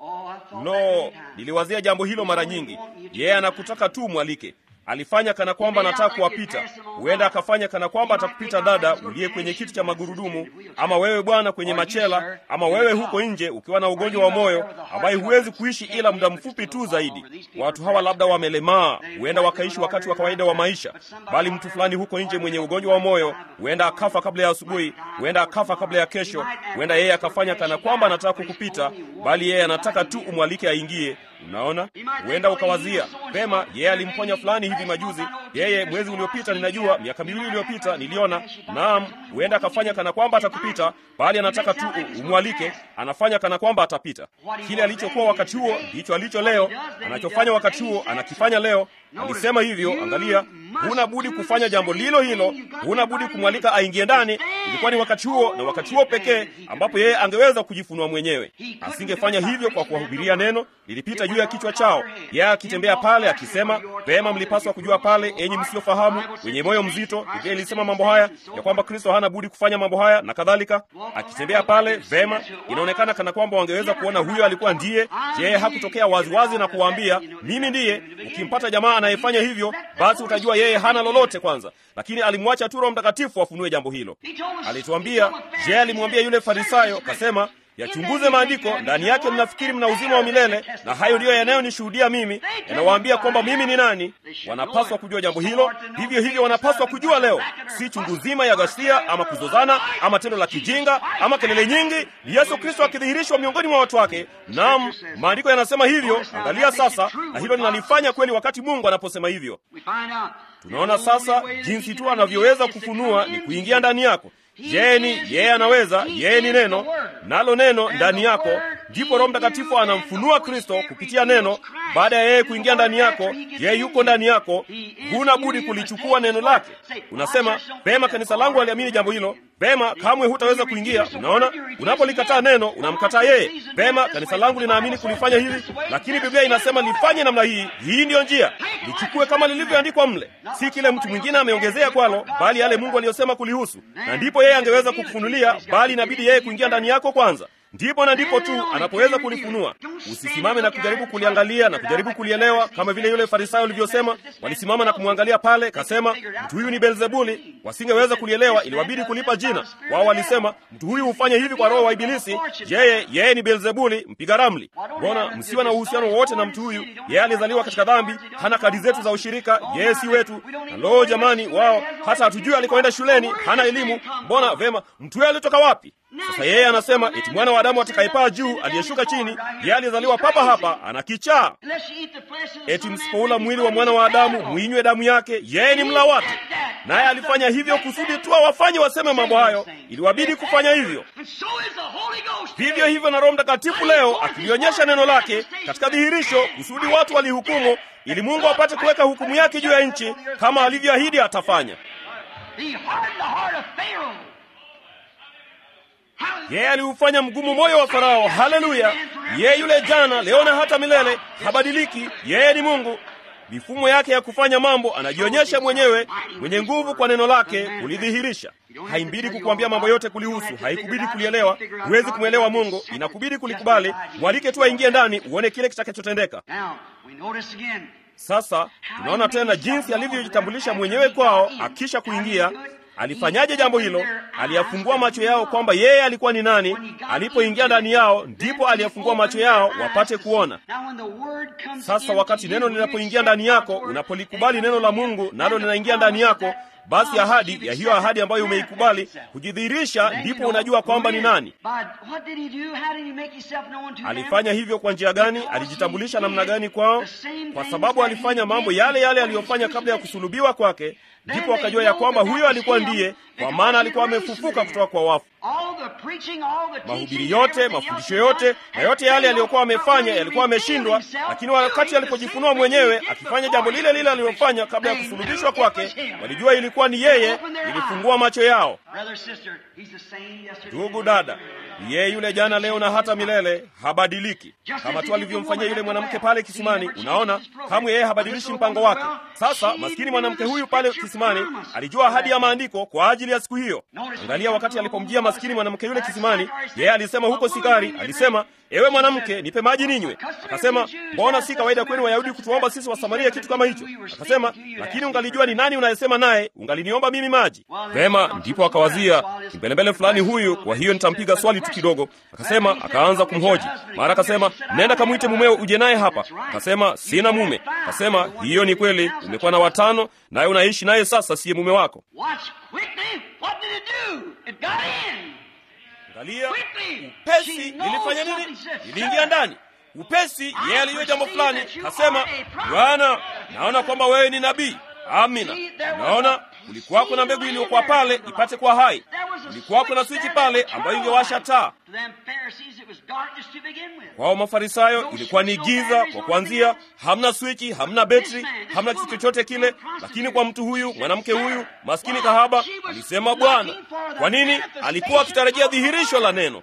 Lo, niliwazia jambo hilo mara nyingi. Yeye anakutaka tu mwalike. Alifanya kana kwamba anataka kuwapita. Huenda akafanya kana kwamba atakupita dada uliye kwenye kiti cha magurudumu, ama wewe bwana kwenye machela, ama wewe huko nje ukiwa na ugonjwa wa moyo ambaye huwezi kuishi ila muda mfupi tu zaidi. Watu hawa labda wamelemaa, huenda wakaishi wakati wa kawaida wa maisha, bali mtu fulani huko nje mwenye ugonjwa wa moyo huenda akafa kabla ya asubuhi, huenda akafa kabla ya kesho. Huenda yeye akafanya kana kwamba anataka kukupita, bali yeye anataka tu umwalike aingie. Unaona, huenda ukawazia pema, yeye alimponya fulani hivi majuzi, yeye mwezi uliopita, ninajua miaka miwili iliyopita niliona. Naam, huenda akafanya kana kwamba atakupita, bali anataka tu umwalike. Anafanya kana kwamba atapita. Kile alichokuwa wakati huo ndicho alicho leo, anachofanya wakati huo anakifanya leo. Alisema hivyo. Angalia, huna budi kufanya jambo lilo hilo, huna budi kumwalika aingie ndani. Ilikuwa ni wakati huo na wakati huo pekee ambapo yeye angeweza kujifunua mwenyewe. Asingefanya hivyo kwa kuwahubiria neno, lilipita juu ya kichwa chao. Yeye akitembea pale akisema, vema, mlipaswa kujua pale, enyi msiofahamu, wenye moyo mzito. Biblia ilisema mambo haya ya kwamba Kristo hana budi kufanya mambo haya na kadhalika. Akitembea pale, vema, inaonekana kana kwamba wangeweza kuona huyo alikuwa ndiye. Yeye hakutokea waziwazi na kuwaambia, mimi ndiye. Ukimpata jamaa anayefanya hivyo, basi utajua yeye hana lolote kwanza, lakini alimwacha tu Roho Mtakatifu afunue jambo hilo. Alituambia, je, alimwambia yule Farisayo, kasema yachunguze maandiko, ndani yake mnafikiri mna uzima wa milele, na hayo ndiyo yanayonishuhudia mimi, yanawaambia kwamba mimi ni nani. Wanapaswa kujua jambo hilo. Vivyo hivyo wanapaswa kujua leo, si chungu zima ya ghasia ama kuzozana ama tendo la kijinga ama kelele nyingi, ni Yesu Kristo akidhihirishwa miongoni mwa watu wake. Naam, maandiko yanasema hivyo. Angalia sasa, na hilo linalifanya kweli wakati Mungu anaposema hivyo. Tunaona sasa jinsi tu anavyoweza kufunua ni kuingia ndani yako. Yeye ni yeye, anaweza yeye ni neno, nalo neno ndani yako, ndipo Roho Mtakatifu anamfunua Kristo kupitia neno. Baada ya yeye kuingia ndani yako, yeye yuko ndani yako, huna budi kulichukua neno lake. Unasema pema, kanisa langu aliamini jambo hilo. Pema, kamwe hutaweza kuingia. Unaona, unapolikataa neno unamkataa yeye. Pema, kanisa langu linaamini kulifanya hivi, lakini Biblia inasema lifanye namna hii. Hii ndiyo njia, lichukue kama lilivyoandikwa mle, si kile mtu mwingine ameongezea kwalo, bali yale Mungu aliyosema kulihusu, na ndipo yeye angeweza kukufunulia, bali inabidi yeye kuingia ndani yako kwanza ndipo na ndipo tu anapoweza kulifunua. Usisimame na kujaribu kuliangalia na kujaribu kulielewa, kama vile yule Farisayo alivyosema. Walisimama na kumwangalia pale, kasema mtu huyu ni Beelzebuli. Wasingeweza kulielewa, iliwabidi kulipa jina. Wao walisema mtu huyu hufanya hivi kwa roho wa Ibilisi, yeye yeye ni Beelzebuli, mpiga ramli. Mbona msiwa na uhusiano wowote na mtu huyu? Yeye alizaliwa katika dhambi, hana kadi zetu za ushirika, yeye si wetu. Na lo, jamani, wao hata hatujui alikoenda shuleni, hana elimu. Mbona vema, mtu huyo alitoka wapi? Sasa yeye anasema eti mwana wa Adamu atakayepaa juu, aliyeshuka chini, yeye alizaliwa papa hapa, ana kichaa. Eti msipoula mwili wa mwana wa Adamu mwinywe damu yake, yeye ni mla wake. Naye alifanya hivyo kusudi tu awafanye waseme mambo hayo, iliwabidi kufanya hivyo. Vivyo hivyo na Roho Mtakatifu leo akilionyesha neno lake katika dhihirisho, kusudi watu walihukumu, ili Mungu apate kuweka hukumu yake juu ya nchi kama alivyoahidi atafanya. Yeye aliufanya mgumu moyo wa Farao. Haleluya! Yeye yule jana, leo na hata milele, habadiliki. Yeye ni Mungu. mifumo yake ya kufanya mambo, anajionyesha mwenyewe mwenye nguvu kwa neno lake kulidhihirisha. Haimbidi kukuambia mambo yote kulihusu, haikubidi kulielewa. Huwezi kumwelewa Mungu, inakubidi kulikubali. Mwalike tu aingie ndani, uone kile kitakachotendeka. Sasa tunaona tena jinsi alivyojitambulisha mwenyewe kwao. Akisha kuingia, alifanyaje jambo hilo? Aliyafungua macho yao kwamba yeye alikuwa ni nani. Alipoingia ndani yao, ndipo aliyafungua macho yao wapate kuona. Sasa wakati neno linapoingia ndani yako, unapolikubali neno la Mungu nalo linaingia ndani yako, basi ahadi ya hiyo ahadi ambayo umeikubali kujidhihirisha, ndipo unajua kwamba ni nani. Alifanya hivyo kwa njia gani? Alijitambulisha namna gani kwao? Kwa sababu alifanya mambo yale yale aliyofanya kabla ya kusulubiwa kwake, ndipo wakajua ya kwamba huyo alikuwa ndiye, kwa maana alikuwa amefufuka kutoka kwa wafu. Mahubiri yote, mafundisho yote na yote yale aliyokuwa amefanya yalikuwa ameshindwa, lakini wakati alipojifunua mwenyewe akifanya jambo lile lile alilofanya kabla ya kusulubishwa kwake, walijua ilikuwa ni yeye. Ilifungua macho yao. Ndugu dada, yeye yule jana, leo na hata milele, habadiliki, kama tu alivyomfanyia yule mwanamke pale kisimani. Unaona, kamwe yeye habadilishi mpango wake. Sasa maskini mwanamke huyu pale kisimani alijua ahadi ya maandiko kwa ajili ya siku hiyo. Angalia, wakati alipomjia maskini mwanamke yule kisimani, yeye alisema huko sikari, alisema ewe mwanamke, nipe maji ninywe. Akasema, mbona si kawaida kwenu Wayahudi kutuomba sisi Wasamaria kitu kama hicho? Akasema, lakini ungalijua ni nani unayesema naye, ungaliniomba mimi maji. Vema, ndipo akawazia kimbelembele fulani huyu, kwa hiyo nitampiga swali tu kidogo. Akasema, akaanza kumhoji. Mara akasema, nenda kamwite mumeo uje naye hapa. Akasema, sina mume. Akasema, hiyo ni kweli, umekuwa na watano, naye unaishi naye sasa, siye mume wako. Angalia, upesi lilifanya nini? Liliingia ndani upesi. Yeye alijua jambo fulani, kasema, Bwana, naona kwamba wewe ni nabii. Amina. Naona kulikuwako na mbegu iliyokuwa pale ipate kuwa hai. Kulikuwako na swichi pale ambayo ingewasha taa. Kwao Mafarisayo ilikuwa ni giza kwa kuanzia, hamna swichi, hamna betri, hamna kitu chochote kile. Lakini kwa mtu huyu, mwanamke huyu maskini kahaba, alisema Bwana. Kwa nini? Alikuwa akitarajia dhihirisho la neno.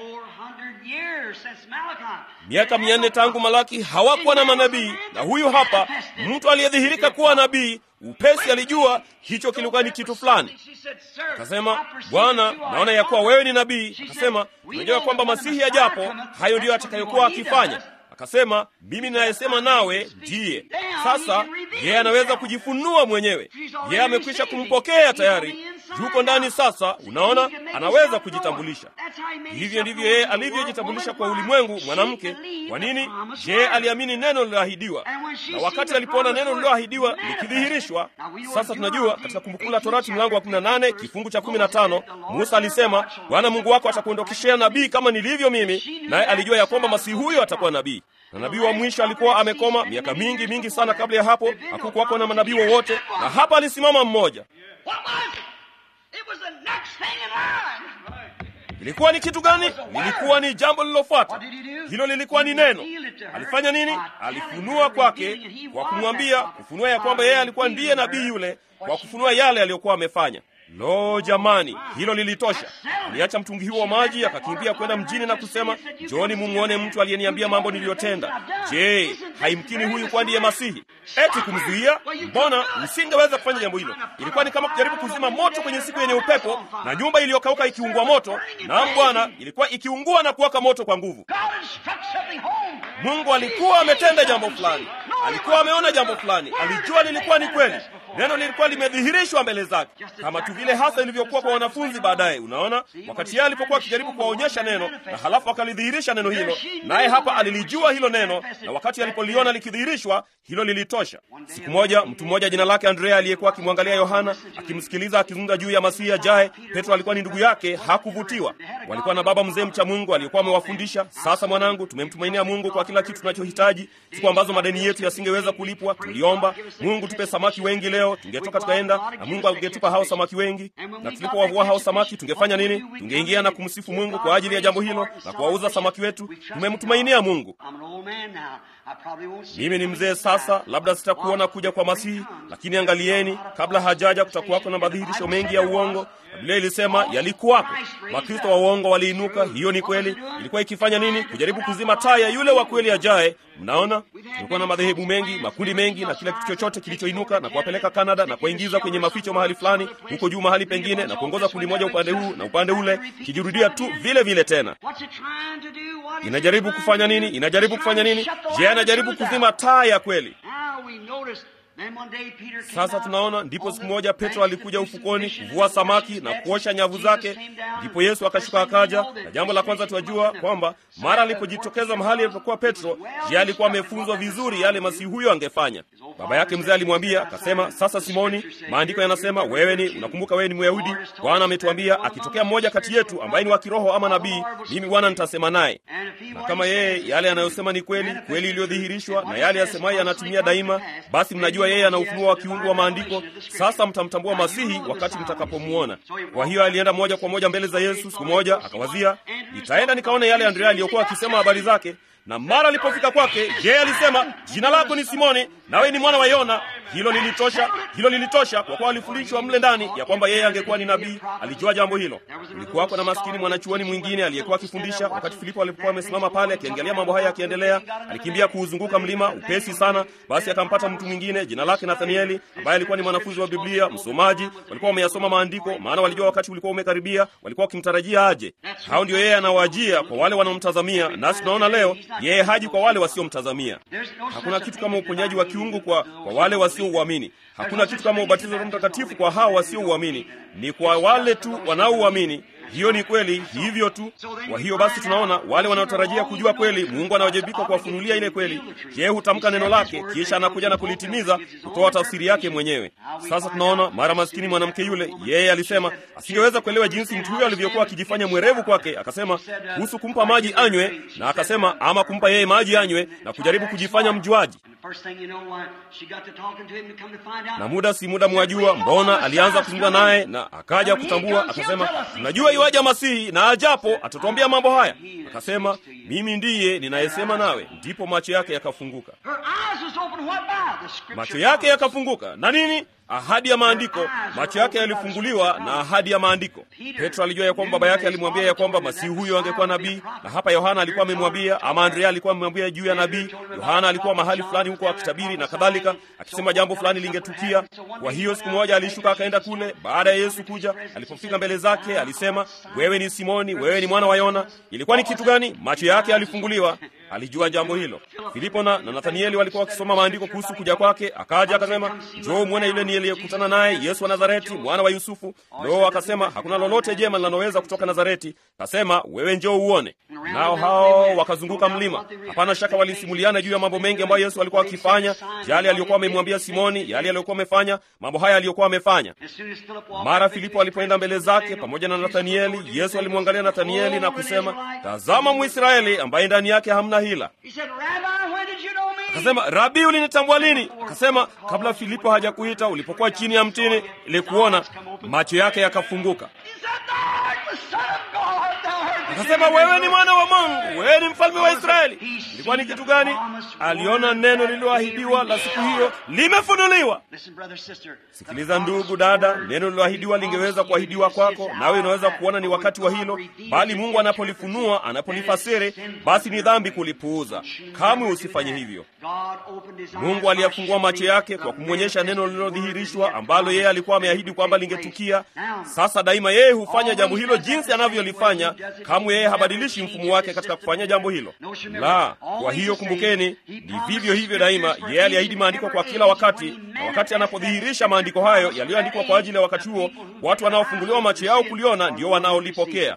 Miaka mia nne tangu Malaki hawakuwa na manabii, na huyu hapa mtu aliyedhihirika kuwa nabii upesi alijua hicho kilikuwa ni kitu fulani. Akasema, Bwana, naona ya kuwa wewe ni nabii. Akasema, unajua kwamba Masihi ajapo, hayo ndiyo atakayokuwa akifanya. Akasema, mimi ninayesema nawe ndiye. Sasa yeye anaweza kujifunua mwenyewe, yeye amekwisha kumpokea tayari, yuko ndani sasa. Unaona, anaweza kujitambulisha. Hivyo ndivyo yeye alivyojitambulisha kwa ulimwengu, mwanamke. Kwa nini? Je, aliamini neno lililoahidiwa, na wakati alipoona neno lililoahidiwa likidhihirishwa. Sasa tunajua katika Kumbukumbu la Torati mlango wa 18 kifungu cha 15, Musa alisema, Bwana Mungu wako atakuondokeshea nabii kama nilivyo mimi, naye alijua ya kwamba masihi huyo atakuwa nabii na nabii wa mwisho alikuwa amekoma miaka mingi mingi sana. Kabla ya hapo hakukuwako na manabii wowote, na hapa alisimama mmoja. Ilikuwa ni kitu gani? Lilikuwa ni jambo lililofuata. Hilo lilikuwa ni neno. Alifanya nini? Alifunua kwake kwa kumwambia, kufunua ya kwamba yeye alikuwa ndiye nabii yule, kwa kufunua yale aliyokuwa amefanya. Lo, jamani, hilo lilitosha. Aliacha mtungi huo wa maji akakimbia kwenda mjini na kusema, Njoni mumwone mtu aliyeniambia mambo niliyotenda. Je, haimkini huyu kwa ndiye Masihi? Eti kumzuia? Mbona usingeweza kufanya jambo hilo? Ilikuwa ni kama kujaribu kuzima moto kwenye siku yenye upepo na nyumba iliyokauka ikiungua moto. Naam Bwana, ilikuwa ikiungua na kuwaka moto kwa nguvu. Mungu alikuwa ametenda jambo fulani, alikuwa ameona jambo fulani, alijua lilikuwa ni kweli. Neno lilikuwa limedhihirishwa mbele zake, kama tu vile hasa ilivyokuwa kwa wanafunzi baadaye. Unaona, wakati yeye alipokuwa akijaribu kuwaonyesha neno na halafu akalidhihirisha neno hilo, naye hapa alilijua hilo neno, na wakati alipoliona likidhihirishwa, hilo lilitosha. Siku moja, mtu mmoja jina lake Andrea aliyekuwa akimwangalia Yohana akimsikiliza akizungumza juu ya Masihi ajaye, Petro alikuwa ni ndugu yake, hakuvutiwa. Walikuwa na baba mzee mcha Mungu aliyekuwa amewafundisha, sasa mwanangu, tumemtumainia Mungu kwa kila kitu tunachohitaji. Siku ambazo madeni yetu yasingeweza kulipwa, tuliomba Mungu tupe samaki wengi leo leo tungetoka tukaenda na Mungu angetupa hao samaki wengi, na tulipowavua hao samaki tungefanya nini? Tungeingia na kumsifu Mungu kwa ajili ya jambo hilo na kuwauza samaki wetu. Tumemtumainia Mungu. Mimi ni mzee sasa, labda sitakuona kuja kwa Masihi, lakini angalieni, kabla hajaja kutakuwako na madhihirisho mengi ya uongo. Biblia ilisema yalikuwako. Makristo wa uongo waliinuka. Hiyo ni kweli. Ilikuwa ikifanya nini? Kujaribu kuzima taa ya yule wa kweli ajaye. Mnaona, tulikuwa na madhehebu mengi, makundi mengi, na kila kitu chochote kilichoinuka na kuwapeleka Kanada na kuwaingiza kwenye maficho mahali fulani, huko juu mahali pengine, na kuongoza kundi moja upande huu na upande ule, kijirudia tu vile vile tena. Inajaribu kufanya nini? Inajaribu kufanya nini? Je, anajaribu kuzima taa ya kweli? Sasa tunaona, ndipo siku moja Petro alikuja ufukoni kuvua samaki na kuosha nyavu zake, ndipo Yesu akashuka akaja. Na jambo la kwanza tuwajua kwamba mara alipojitokeza mahali alipokuwa Petro, je, alikuwa amefunzwa vizuri yale masihi huyo angefanya. Baba yake mzee alimwambia akasema, sasa Simoni, maandiko yanasema wewe ni unakumbuka, wewe ni Myahudi. Bwana ametuambia akitokea mmoja kati yetu ambaye ni wa kiroho ama nabii, mimi Bwana nitasema naye, na kama yeye yale anayosema ni kweli, kweli iliyodhihirishwa, na yale yasemayo yanatimia daima, basi mnajua yeye ana ufunuo wa kiungu wa maandiko. Sasa mtamtambua Masihi wakati mtakapomwona. Kwa hiyo alienda moja kwa moja mbele za Yesu. Siku moja akawazia, nitaenda nikaone yale Andrea aliyokuwa akisema habari zake. Na mara alipofika kwake, je, alisema jina lako ni Simoni, nawe ni mwana wa Yona. Hilo lilitosha, hilo lilitosha, kwa kuwa alifundishwa mle ndani ya kwamba yeye angekuwa ni nabii. Alijua jambo hilo. Kulikuwako na maskini mwanachuoni mwingine aliyekuwa akifundisha. Wakati Filipo alipokuwa amesimama pale akiangalia mambo haya yakiendelea, alikimbia kuuzunguka mlima upesi sana. Basi akampata mtu mwingine jina lake Nathanieli, ambaye alikuwa ni mwanafunzi wa Biblia, msomaji. Walikuwa wameyasoma maandiko, maana walijua wakati ulikuwa umekaribia, walikuwa wakimtarajia aje. Hao ndio yeye anawajia kwa wale wanaomtazamia, nasi tunaona leo yeye haji kwa wale wasiomtazamia. Hakuna kitu kama uponyaji wa kiungu kwa, kwa wale wasiouamini. Hakuna kitu kama ubatizo wa Roho Mtakatifu kwa hao wasiouamini. Ni kwa wale tu wanaouamini. Hiyo ni kweli, hivyo tu. Kwa hiyo basi, tunaona wale wanaotarajia kujua kweli, Mungu anawajibika kuwafunulia ile kweli. Je, hutamka neno lake, kisha anakuja na kulitimiza, kutoa tafsiri yake mwenyewe. Sasa tunaona mara maskini mwanamke yule, yeye alisema asingeweza kuelewa jinsi mtu huyo alivyokuwa akijifanya mwerevu kwake. Akasema kuhusu kumpa maji anywe, na akasema ama kumpa yeye maji anywe, na kujaribu kujifanya mjuaji na muda si muda, mwajua mbona alianza kuzungumza naye, na akaja kutambua, akasema tunajua iwaja Masihi na ajapo atatuambia mambo haya. Akasema mimi ndiye ninayesema nawe. Ndipo macho yake yakafunguka, macho yake yakafunguka na nini? Ahadi ya maandiko. Macho yake yalifunguliwa na ahadi ya maandiko. Petro alijua ya kwamba baba yake alimwambia ya kwamba masihi huyo angekuwa nabii, na hapa Yohana alikuwa amemwambia, ama Andrea alikuwa amemwambia juu ya nabii. Yohana alikuwa mahali fulani huko akitabiri na kadhalika, akisema jambo fulani lingetukia. Kwa hiyo siku moja alishuka akaenda kule, baada ya Yesu kuja. Alipofika mbele zake, alisema, wewe ni Simoni, wewe ni mwana wa Yona. Ilikuwa ni kitu gani? Macho yake yalifunguliwa. Alijua jambo hilo. Filipo na, na Nathanieli walikuwa wakisoma maandiko kuhusu kuja kwake. Akaja akasema, njoo mwone yule niliyekutana naye, Yesu wa Nazareti, mwana wa Yusufu. Loo, akasema hakuna lolote jema linaloweza kutoka Nazareti. Akasema, wewe njoo uone. Nao hao wakazunguka mlima. Hapana shaka walisimuliana juu ya mambo mengi ambayo Yesu alikuwa akifanya, yale aliyokuwa amemwambia Simoni, yale aliyokuwa amefanya, mambo haya aliyokuwa amefanya. Mara Filipo alipoenda mbele zake pamoja na Nathanieli, Yesu alimwangalia Nathanieli na kusema, tazama Mwisraeli ambaye ndani yake hamna hila. Akasema, Rabi, ulinitambua lini? Akasema, kabla Filipo hajakuita, ulipokuwa chini ya mtini, ilikuona. Macho yake yakafunguka. Akasema, wewe ni mwana wa Mungu, wewe ni mfalme wa Israeli. Ilikuwa ni kitu gani? Aliona neno lililoahidiwa la siku hiyo limefunuliwa. Sikiliza ndugu dada, neno lililoahidiwa lingeweza kuahidiwa kwako, nawe unaweza kuona ni wakati wa hilo, bali Mungu anapolifunua, anapolifasiri, basi ni dhambi kulipuuza. Kamwe usifanye hivyo. Mungu aliyafungua macho yake kwa kumwonyesha neno lililodhihirishwa ambalo yeye alikuwa ameahidi kwamba lingetukia. Sasa daima yeye hufanya jambo hilo jinsi anavyolifanya. Kamwe yeye habadilishi mfumo wake katika kufanya jambo hilo la. Kwa hiyo kumbukeni, ni vivyo hivyo daima. Yeye aliahidi maandiko kwa kila wakati, na wakati anapodhihirisha maandiko hayo yaliyoandikwa kwa ajili ya wakati huo, watu wanaofunguliwa macho yao kuliona ndio wanaolipokea.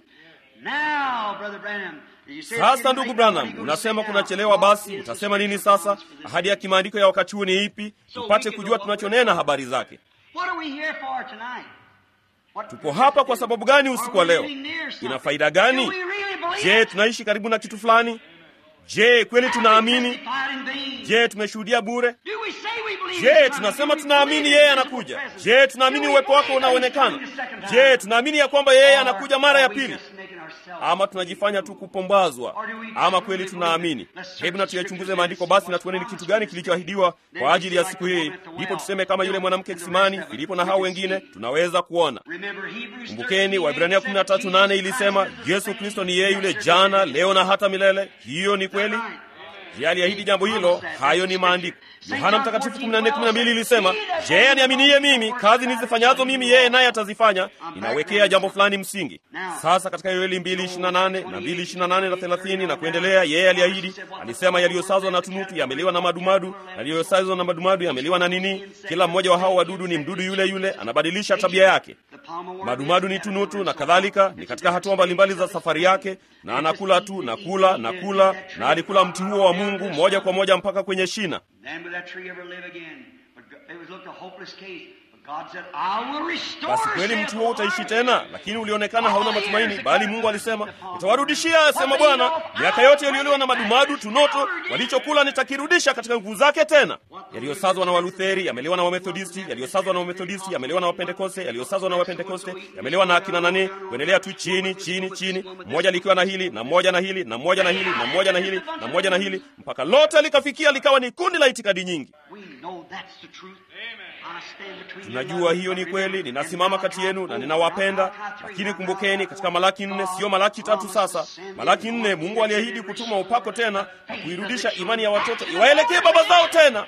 Sasa ndugu Branham, unasema kunachelewa. Basi utasema nini sasa? Ahadi ya kimaandiko ya wakati huu ni ipi, tupate kujua tunachonena habari zake? Tupo hapa kwa sababu gani usiku wa leo? Ina faida gani? Je, tunaishi karibu na kitu fulani? Je, kweli tunaamini? Je, tumeshuhudia bure? Je, tunasema tunaamini yeye anakuja? Je, tunaamini uwepo wake unaonekana? Je, tunaamini ya kwamba yeye anakuja mara ya pili? Ama tunajifanya tu kupombazwa? Ama kweli tunaamini? Hebu na tuyachunguze maandiko basi na tuone ni kitu gani kilichoahidiwa kwa ajili ya siku hii, ndipo tuseme kama yule mwanamke kisimani, Filipo na hao wengine, tunaweza kuona. Kumbukeni, Waibrania 13:8 ilisema Yesu Kristo ni yeye yule jana, leo na hata milele. Hiyo ni kweli. Je, aliahidi jambo hilo? Hayo ni maandiko. Yohana Mtakatifu 14:12 ilisema, je, aniaminiye mimi, kazi nizifanyazo mimi yeye naye atazifanya. Inawekea jambo fulani msingi. Sasa katika Yoeli 2:28 na 2:28 na 30 na kuendelea, yeye aliahidi, alisema, yaliyosazwa na tunutu yameliwa na madumadu, na yaliyosazwa na madumadu yameliwa na nini? Kila mmoja wa hao wadudu ni mdudu yule yule, anabadilisha tabia yake. Madumadu ni tunutu na kadhalika, ni katika hatua mbalimbali za safari yake, na anakula tu na kula na kula, na alikula mti huo wa Mungu moja kwa moja mpaka kwenye shina. Basi kweli mti huo utaishi tena, lakini ulionekana hauna matumaini, bali Mungu alisema, nitawarudishia, asema Bwana, miaka yote yaliyoliwa na madumadu tunoto, walichokula nitakirudisha katika nguvu zake tena. Yaliyosazwa na Walutheri yameliwa na Wamethodisti, yaliyosazwa na Wamethodisti yameliwa na Wapentekoste, yaliyosazwa na Wapentekoste yameliwa na akina nane, kuendelea tu chini chini chini, mmoja likiwa na hili na mmoja na hili na mmoja na hili na mmoja na hili na mmoja na hili, mpaka lote likafikia likawa ni kundi la itikadi nyingi. Tunajua hiyo ni kweli. Ninasimama kati yenu na ninawapenda, lakini kumbukeni, katika Malaki nne, siyo Malaki tatu. Sasa Malaki nne, Mungu aliahidi kutuma upako tena na kuirudisha imani ya watoto iwaelekee baba zao tena,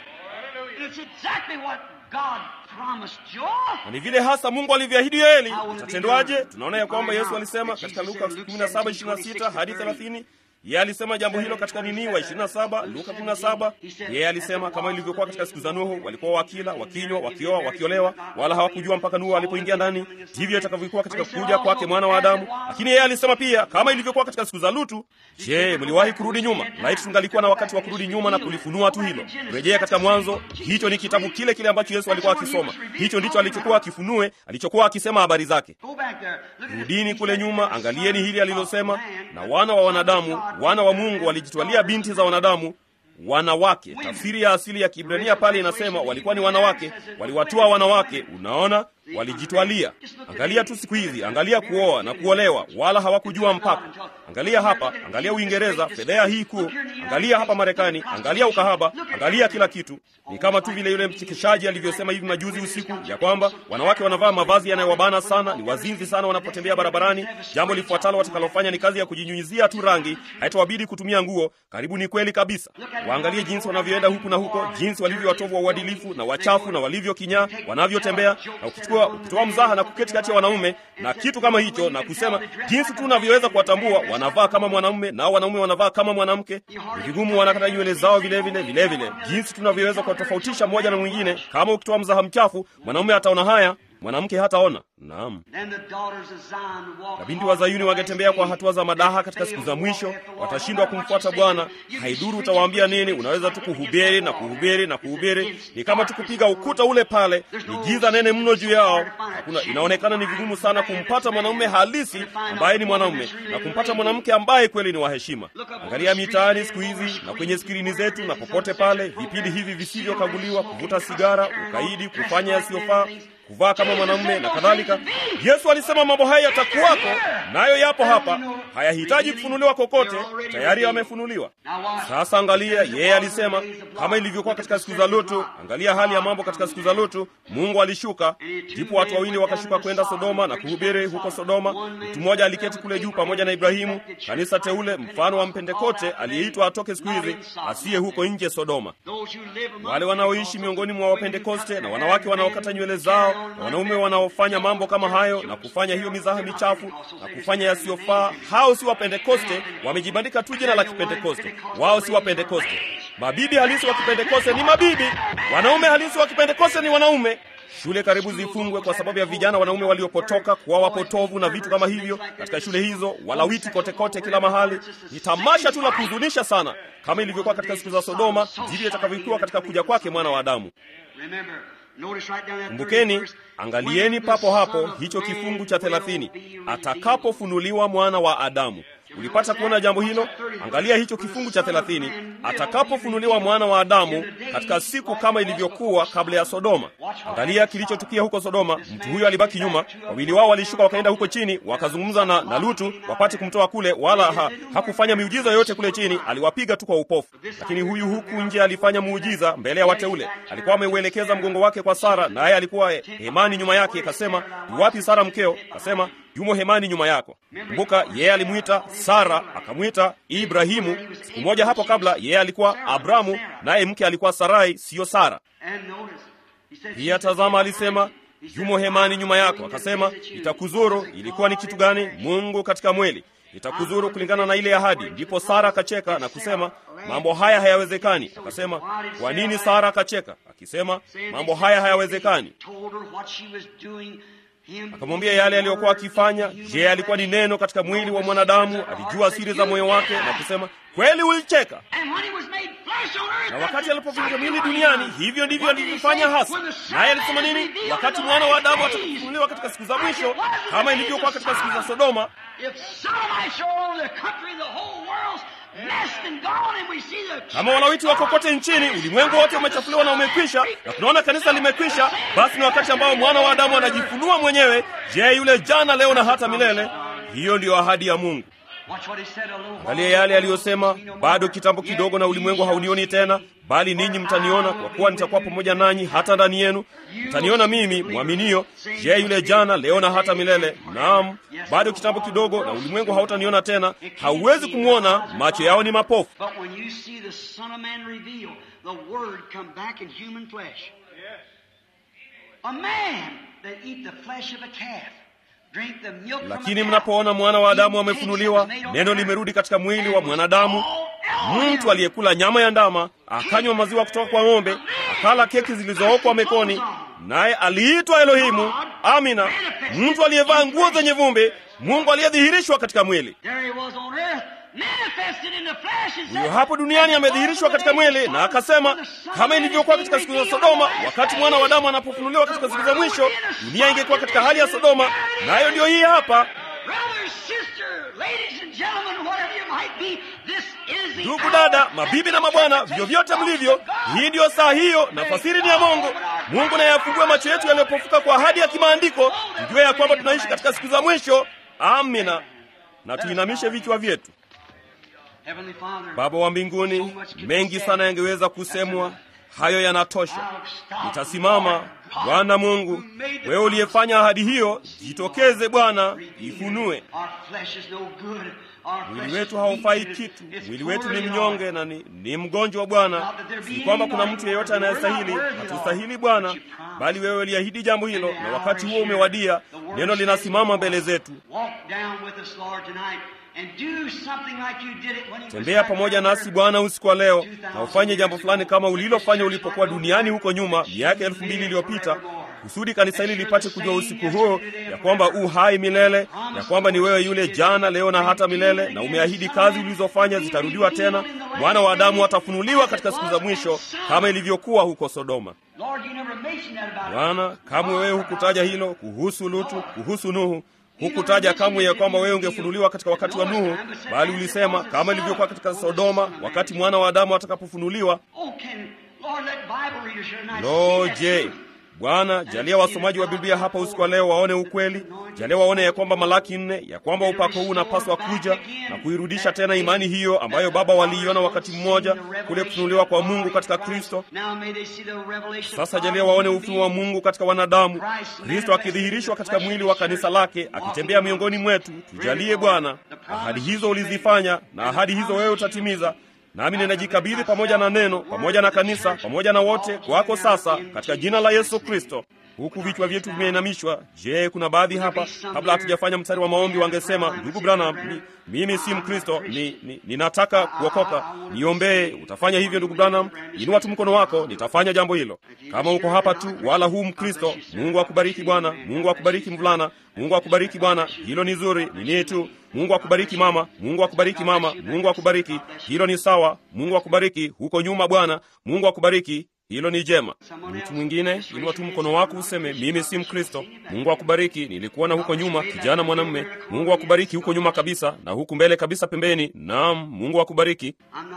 na ni vile hasa Mungu alivyoahidi Yoeli. Itatendwaje? Tunaona ya kwamba Yesu alisema katika Luka 17:26 hadi 30 yeye alisema jambo hilo katika nini wa 27 Luka 17. Yeye alisema kama ilivyokuwa katika siku za Nuhu, walikuwa wakila, wakinywa, wakioa, wakiolewa, wala hawakujua mpaka Nuhu alipoingia ndani. Ndivyo itakavyokuwa katika kuja kwake mwana wa Adamu. Lakini yeye alisema pia kama ilivyokuwa katika siku za Lutu. Je, mliwahi kurudi nyuma? Laiti tungalikuwa na wakati wa kurudi nyuma na kulifunua tu hilo. Rejea katika Mwanzo. Hicho ni kitabu kile kile ambacho Yesu alikuwa akisoma. Hicho ndicho alichokuwa akifunue, alichokuwa akisema habari zake. Rudini kule nyuma, angalieni hili alilosema, na wana wa wanadamu wana wa Mungu walijitwalia binti za wanadamu wanawake. Tafsiri ya asili ya Kiebrania pale inasema walikuwa ni wanawake, waliwatoa wanawake. Unaona, walijitwalia. Angalia tu siku hizi, angalia kuoa na kuolewa, wala hawakujua mpaka. Angalia hapa, angalia Uingereza, fedhea hii kuu. Angalia hapa Marekani, angalia ukahaba, angalia kila kitu. Ni kama tu vile yule mchekeshaji alivyosema hivi majuzi usiku ya kwamba wanawake wanavaa mavazi yanayowabana sana, ni wazinzi sana wanapotembea barabarani. Jambo lifuatalo watakalofanya ni kazi ya kujinyunyizia tu rangi, haitawabidi kutumia nguo. Karibu ni kweli kabisa. Waangalie jinsi wanavyoenda huku na huko, jinsi walivyo watovu wa uadilifu na wachafu na walivyo kinyaa, wanavyotembea na ukichukua ukitoa mzaha na kuketi kati ya wanaume na kitu kama hicho na kusema jinsi tu unavyoweza kuwatambua, wanavaa kama mwanamume nao wanaume wanavaa kama mwanamke. Ni vigumu, wanakata nywele zao vile vile vile vile, jinsi tunavyoweza kuwatofautisha mmoja na mwingine. Kama ukitoa mzaha mchafu, mwanamume ataona haya, mwanamke hataona. Naam, na binti wa Zayuni wangetembea kwa hatua za madaha katika siku za mwisho, watashindwa kumfuata Bwana. Haiduru utawaambia nini, unaweza tu kuhubiri na kuhubiri na kuhubiri. Ni kama tu kupiga ukuta ule pale, ni giza nene mno juu yao. Hakuna, inaonekana ni vigumu sana kumpata mwanamume halisi ambaye ni mwanamume na kumpata mwanamke ambaye kweli ni wa heshima. Angalia mitaani siku hizi na kwenye skrini zetu na popote pale, vipindi hivi visivyokaguliwa, kuvuta sigara, ukaidi, kufanya yasiyofaa kuvaa kama mwanamume na kadhalika. Yesu alisema mambo haya yatakuwako, nayo yapo hapa, hayahitaji kufunuliwa kokote, tayari yamefunuliwa. Sasa angalia, yeye alisema kama ilivyokuwa katika siku za Lutu. Angalia hali ya mambo katika siku za Lutu. Mungu alishuka, ndipo watu wawili wakashuka kwenda Sodoma na kuhubiri huko Sodoma. Mtu mmoja aliketi kule juu pamoja na Ibrahimu, kanisa teule, mfano wa Mpentekote aliyeitwa atoke siku hizi, asiye huko nje Sodoma. Wale wanaoishi miongoni mwa Wapentekoste na wanawake wanaokata nywele zao na wanaume wanaofanya mambo kama hayo na kufanya hiyo mizaha michafu na kufanya yasiyofaa, hao si Wapentekoste. Wamejibandika tu jina la Kipentekoste. Wao si Wapentekoste. Mabibi halisi wa Kipentekoste ni mabibi, wanaume halisi wa Kipentekoste ni wanaume. Shule karibu zifungwe kwa sababu ya vijana wanaume waliopotoka kuwa wapotovu na vitu kama hivyo katika shule hizo, walawiti kote kote kila mahali. Ni tamasha tu la kuhuzunisha sana. Kama ilivyokuwa katika siku za Sodoma, ndivyo itakavyokuwa katika kuja kwake mwana wa Adamu. Kumbukeni, angalieni papo hapo hicho kifungu cha thelathini, atakapofunuliwa mwana wa Adamu. ulipata kuona jambo hilo? Angalia hicho kifungu cha thelathini, atakapofunuliwa mwana wa Adamu katika siku kama ilivyokuwa kabla ya Sodoma. Angalia kilichotukia huko Sodoma. Mtu huyo alibaki nyuma, wawili wao walishuka wakaenda huko chini, wakazungumza na, na Lutu wapate kumtoa kule, wala ha, hakufanya miujiza yoyote kule chini, aliwapiga tu kwa upofu. Lakini huyu huku nje alifanya muujiza mbele ya wateule. Alikuwa ameuelekeza mgongo wake kwa Sara, naye alikuwa hemani nyuma yake. Kasema, yuwapi Sara mkeo? Kasema, yumo hemani nyuma yako. Kumbuka, yeye alimwita Sara akamwita Ibrahimu. Siku moja hapo kabla, yeye alikuwa Abramu, naye mke alikuwa Sarai, siyo Sara. Pia tazama, alisema yumo hemani nyuma yako. Akasema, itakuzuru. Ilikuwa ni kitu gani? Mungu katika mwili itakuzuru kulingana na ile ahadi. Ndipo Sara akacheka na kusema, mambo haya hayawezekani. Akasema, kwa nini Sara akacheka akisema, mambo haya hayawezekani? Akamwambia yale aliyokuwa akifanya. Je, alikuwa ni neno katika mwili wa mwanadamu? Alijua siri za moyo wake na kusema, kweli ulicheka. Na wakati alipofika mwili duniani, hivyo ndivyo alivyofanya hasa. Naye alisema nini? Wakati mwana wa Adamu atakapofunuliwa katika siku za mwisho, kama ilivyokuwa katika siku za Sodoma, kama walawiti wako kote nchini, ulimwengu wote umechafuliwa na umekwisha, na tunaona kanisa limekwisha, basi ni wakati ambao mwana wa Adamu anajifunua mwenyewe. Je, yule jana, leo na hata milele? Hiyo ndiyo ahadi ya Mungu. Angalia yale aliyosema, bado kitambo kidogo na ulimwengu haunioni tena, bali ninyi mtaniona, kwa kuwa nitakuwa pamoja nanyi hata ndani yenu. Mtaniona mimi mwaminio. Je, yule jana, leo na hata milele? Naam, bado kitambo kidogo na ulimwengu hautaniona tena. Hauwezi kumwona, macho yao ni mapofu. Lakini mnapoona mwana wa Adamu amefunuliwa, neno limerudi katika mwili wa mwanadamu, mtu aliyekula nyama ya ndama, akanywa maziwa kutoka kwa ng'ombe, akala keki zilizookwa mekoni, naye aliitwa Elohimu. Amina, mtu aliyevaa nguo zenye vumbi, Mungu aliyedhihirishwa katika mwili. Huyo hapo duniani amedhihirishwa katika mwili, na akasema kama ilivyokuwa katika siku za Sodoma, wakati mwana wa Adamu anapofunuliwa katika siku za mwisho, dunia ingekuwa katika hali ya Sodoma, nayo na ndiyo hii hapa. Ndugu dada, mabibi na mabwana, vyovyote mlivyo, hii ndiyo saa hiyo, na fasiri ni ya Mungu. Mungu naye afungue macho yetu yaliyopofuka kwa ahadi ya kimaandiko, tujue ya kwamba tunaishi katika siku za mwisho. Amina, na tuinamishe vichwa vyetu. Baba wa mbinguni, mengi sana yangeweza kusemwa, hayo yanatosha. Nitasimama. Bwana Mungu, wewe uliyefanya ahadi hiyo, jitokeze Bwana, ifunue. Mwili wetu haufai kitu, mwili wetu ni mnyonge na ni, ni mgonjwa Bwana. Si kwamba kuna mtu yeyote anayestahili, hatustahili Bwana, bali wewe uliahidi jambo hilo, na wakati huo umewadia. Neno linasimama mbele zetu. Tembea pamoja nasi Bwana usiku wa leo, na ufanye jambo fulani kama ulilofanya ulipokuwa duniani huko nyuma miaka elfu mbili iliyopita, kusudi kanisa hili lipate kujua usiku huo ya kwamba u hai milele, ya kwamba ni wewe yule jana, leo na hata milele, na umeahidi kazi ulizofanya zitarudiwa tena. Mwana wa Adamu atafunuliwa katika siku za mwisho kama ilivyokuwa huko Sodoma. Bwana, kamwe wewe hukutaja hilo kuhusu Lutu, kuhusu Nuhu hukutaja kamwe ya kwamba wewe ungefunuliwa katika wakati wa Nuhu, bali ulisema kama ilivyokuwa katika Sodoma, wakati mwana wa Adamu atakapofunuliwa. Lo, je, Bwana, jalia wasomaji wa Biblia hapa usiku wa leo waone ukweli. Jalia waone ya kwamba Malaki nne, ya kwamba upako huu unapaswa kuja na kuirudisha tena imani hiyo ambayo Baba waliiona wakati mmoja kule kufunuliwa kwa Mungu katika Kristo. Sasa jalia waone ufunuo wa Mungu katika wanadamu, Kristo akidhihirishwa katika mwili wa kanisa lake, akitembea miongoni mwetu. Tujalie Bwana, ahadi hizo ulizifanya na ahadi hizo wewe utatimiza nami ninajikabidhi pamoja na neno, pamoja na kanisa, pamoja na wote kwako sasa, katika jina la Yesu Kristo. Huku vichwa vyetu vimeinamishwa. Je, kuna baadhi hapa, kabla hatujafanya mstari wa maombi, wangesema ndugu Branham, mi, mimi si Mkristo, ni, ni, ninataka kuokoka, niombee. Utafanya hivyo ndugu Branham? Inua tu mkono wako, nitafanya jambo hilo. Kama uko hapa tu wala huu Mkristo, Mungu akubariki bwana, Mungu akubariki mvulana, Mungu akubariki bwana, hilo ni zuri, nini tu Mungu akubariki mama, Mungu akubariki mama, Mungu akubariki. Hilo ni sawa. Mungu akubariki huko nyuma bwana, Mungu akubariki. hilo ni jema. Mtu mwingine, inua tu mkono wako useme, mimi si Mkristo. Mungu akubariki, nilikuona huko nyuma, kijana mwanamume. Mungu akubariki huko nyuma kabisa, na huku mbele kabisa pembeni. Naam, Mungu akubariki.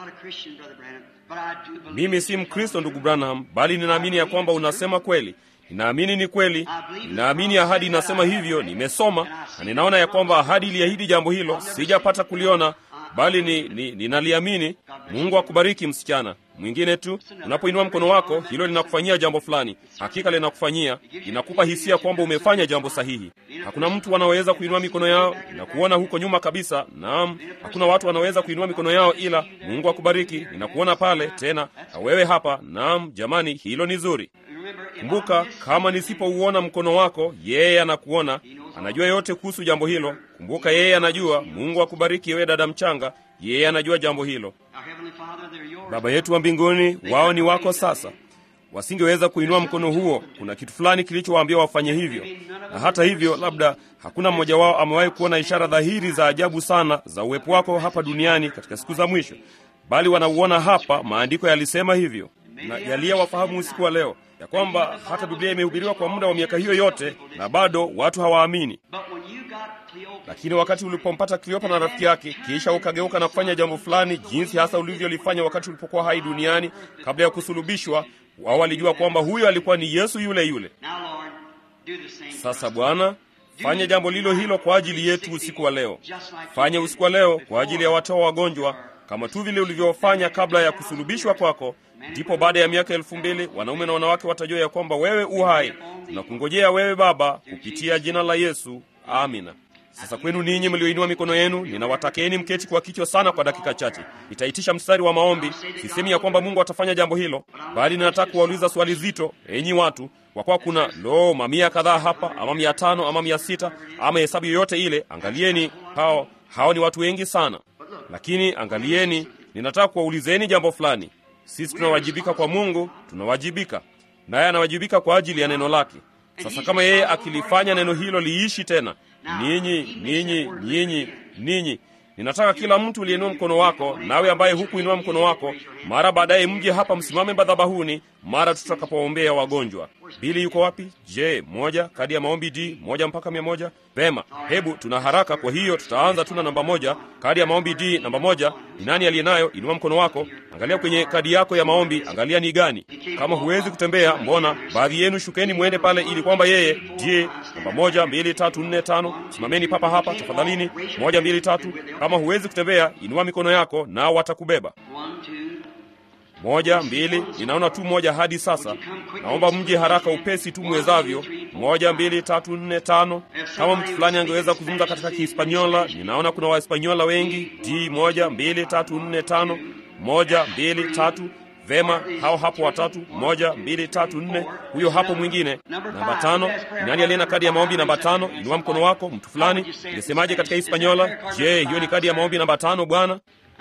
Mimi si Mkristo, ndugu Branham, bali ninaamini ya kwamba unasema kweli. Ninaamini ni kweli, ninaamini ahadi inasema hivyo. Nimesoma na ninaona ya kwamba ahadi iliahidi jambo hilo, sijapata kuliona bali ni, ni, ninaliamini. Mungu akubariki msichana. Mwingine tu, unapoinua mkono wako, hilo linakufanyia jambo fulani. Hakika linakufanyia, linakupa hisia kwamba umefanya jambo sahihi. Hakuna mtu anaweza kuinua mikono yao na kuona huko nyuma kabisa. Naam, hakuna watu wanaweza kuinua mikono yao, ila Mungu akubariki. Ninakuona pale tena, na wewe hapa. Naam, jamani, hilo ni zuri. Kumbuka, kama nisipouona mkono wako, yeye anakuona, anajua yote kuhusu jambo hilo. Kumbuka, yeye anajua. Mungu akubariki wewe dada mchanga, yeye anajua jambo hilo. Baba yetu wa mbinguni, wao ni wako sasa. Wasingeweza kuinua mkono huo, kuna kitu fulani kilichowaambia wafanye hivyo, na hata hivyo, labda hakuna mmoja wao amewahi kuona ishara dhahiri za ajabu sana za uwepo wako hapa duniani katika siku za mwisho, bali wanauona hapa. Maandiko yalisema hivyo, na yaliyowafahamu usiku wa leo ya kwamba hata Biblia imehubiriwa kwa muda wa miaka hiyo yote na bado watu hawaamini. Lakini wakati ulipompata Kleopa na rafiki yake, kisha ukageuka na kufanya jambo fulani, jinsi hasa ulivyolifanya wakati ulipokuwa hai duniani kabla ya kusulubishwa, wao walijua kwamba huyo alikuwa ni Yesu yule yule. Sasa Bwana, fanya jambo lilo hilo kwa ajili yetu usiku wa leo. Fanya usiku wa leo kwa ajili ya watoa wagonjwa, kama tu vile ulivyofanya kabla ya kusulubishwa kwako. Ndipo baada ya miaka elfu mbili wanaume na wanawake watajua ya kwamba wewe u hai. Tunakungojea wewe Baba, kupitia jina la Yesu, amina. Sasa kwenu ninyi mlioinua mikono yenu, ninawatakeni mketi kwa kichwa sana kwa dakika chache. Nitaitisha mstari wa maombi. Sisemi ya kwamba Mungu atafanya jambo hilo, bali ninataka kuwauliza swali zito, enyi watu, kwa kuwa kuna lo mamia kadhaa hapa, ama mia tano ama mia sita ama hesabu yoyote ile. Angalieni hao, hao ni watu wengi sana, lakini angalieni, ninataka kuwaulizeni jambo fulani. Sisi tunawajibika kwa Mungu, tunawajibika naye anawajibika kwa ajili ya neno lake. Sasa kama yeye akilifanya neno hilo liishi tena, ninyi ninyi ninyi ninyi, ninataka kila mtu uliinua mkono wako, nawe ambaye hukuinua mkono wako, mara baadaye mje hapa, msimame madhabahuni mara tutakapoombea wagonjwa. Bili yuko wapi? Je, moja kadi ya maombi D moja mpaka mia moja. Vema, hebu tuna haraka, kwa hiyo tutaanza tuna namba moja, kadi ya maombi D namba moja. Ni nani aliye nayo? Inua mkono wako, angalia kwenye kadi yako ya maombi, angalia ni gani. Kama huwezi kutembea, mbona baadhi yenu shukeni mwende pale, ili kwamba yeye D namba moja, mbili, tatu, nne, tano. Simameni papa hapa tafadhalini, moja, mbili, tatu. Kama huwezi kutembea, inua mikono yako, nao watakubeba. Moja, mbili, ninaona tu moja hadi sasa. Naomba mje haraka upesi tu mwezavyo. Moja, mbili, tatu, nne, tano. Kama mtu fulani angeweza kuzungumza katika Kihispaniola, ninaona kuna Wahispaniola wengi. D, moja, mbili, tatu, nne, tano. Moja, mbili, tatu. Vema, hao hapo watatu. Moja, mbili, tatu, nne. Huyo hapo mwingine. Namba tano. Nani aliye na kadi ya maombi namba tano? Inua mkono wako. Mtu fulani ingesemaje katika Hispaniola? Je, hiyo ni kadi ya maombi namba tano, bwana?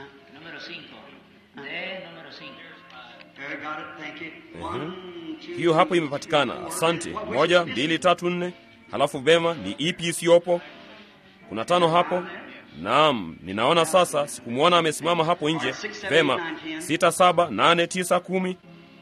hiyo hapo imepatikana. Asante. Moja, mbili, tatu, nne. Halafu vema, ni ipi isiyopo? Kuna tano hapo. Naam, ninaona sasa. Sikumwona amesimama hapo nje. Vema, sita, saba, nane, tisa, kumi.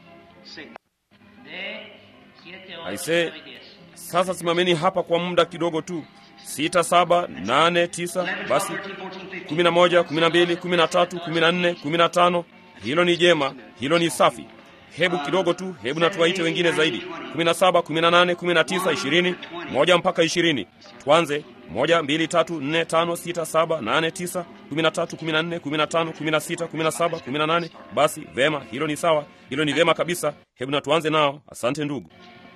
Aise, sasa simameni hapa kwa muda kidogo tu. Sita, saba, nane, tisa, basi kumi na moja, kumi na mbili, kumi na tatu, kumi na nne, kumi na tano. Hilo ni jema, hilo ni safi. Hebu kidogo tu, hebu na tuwaite wengine zaidi. kumi na saba, kumi na nane, kumi na tisa, ishirini, moja mpaka ishirini. Tuanze moja, mbili, tatu, nne, tano, sita, saba, nane, tisa, kumi na tatu, kumi na nne, kumi na tano, kumi na sita, kumi na saba, kumi na nane. Basi vema, hilo ni sawa, hilo ni vema kabisa. Hebu na tuanze nao. Asante ndugu.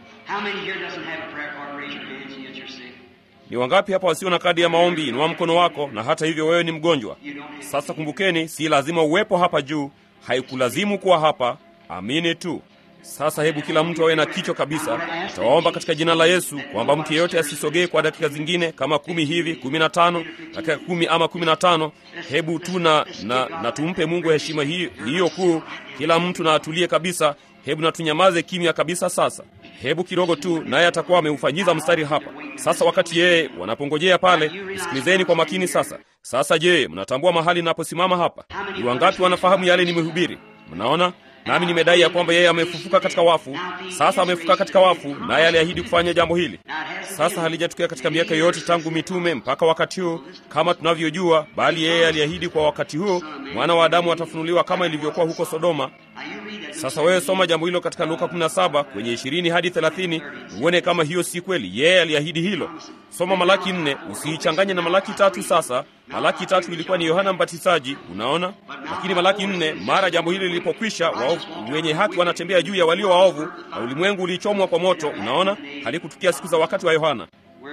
Ni wangapi hapa wasio na kadi ya maombi? Inua mkono wako, na hata hivyo wewe ni mgonjwa. Sasa kumbukeni, si lazima uwepo hapa juu, haikulazimu kuwa hapa. Amini tu. Sasa hebu kila mtu awe na kichwa kabisa. Nitawaomba katika jina la Yesu kwamba mtu yeyote asisogee kwa dakika zingine kama kumi hivi, kumi na tano, dakika kumi ama kumi na tano. Hebu tu na, na, na tumpe Mungu heshima hiyo, hiyo kuu. Kila mtu na atulie kabisa. Hebu na tunyamaze kimya kabisa sasa. Hebu kidogo tu, naye atakuwa ameufanyiza mstari hapa sasa. Wakati yeye wanapongojea pale, msikilizeni kwa makini sasa. Sasa je, mnatambua mahali ninaposimama hapa? Ni wangapi wanafahamu yale nimehubiri? Mnaona nami nimedai ya kwamba yeye amefufuka katika wafu. Sasa amefufuka katika wafu, naye aliahidi kufanya jambo hili. Sasa halijatukia katika miaka yote tangu mitume mpaka wakati huu kama tunavyojua, bali yeye aliahidi kwa wakati huu mwana wa Adamu atafunuliwa kama ilivyokuwa huko Sodoma. Sasa wewe soma jambo hilo katika Luka 17 kwenye 20 hadi 30, uone kama hiyo si kweli. Yeye aliahidi hilo. Soma Malaki 4, usiichanganye na Malaki tatu. Sasa Malaki tatu ilikuwa ni Yohana Mbatizaji, unaona. Lakini Malaki 4, mara jambo hili lilipokwisha, waovu wenye haki wanatembea juu ya walio waovu, na ulimwengu ulichomwa kwa moto, unaona. Halikutukia siku za wakati wa Yohana.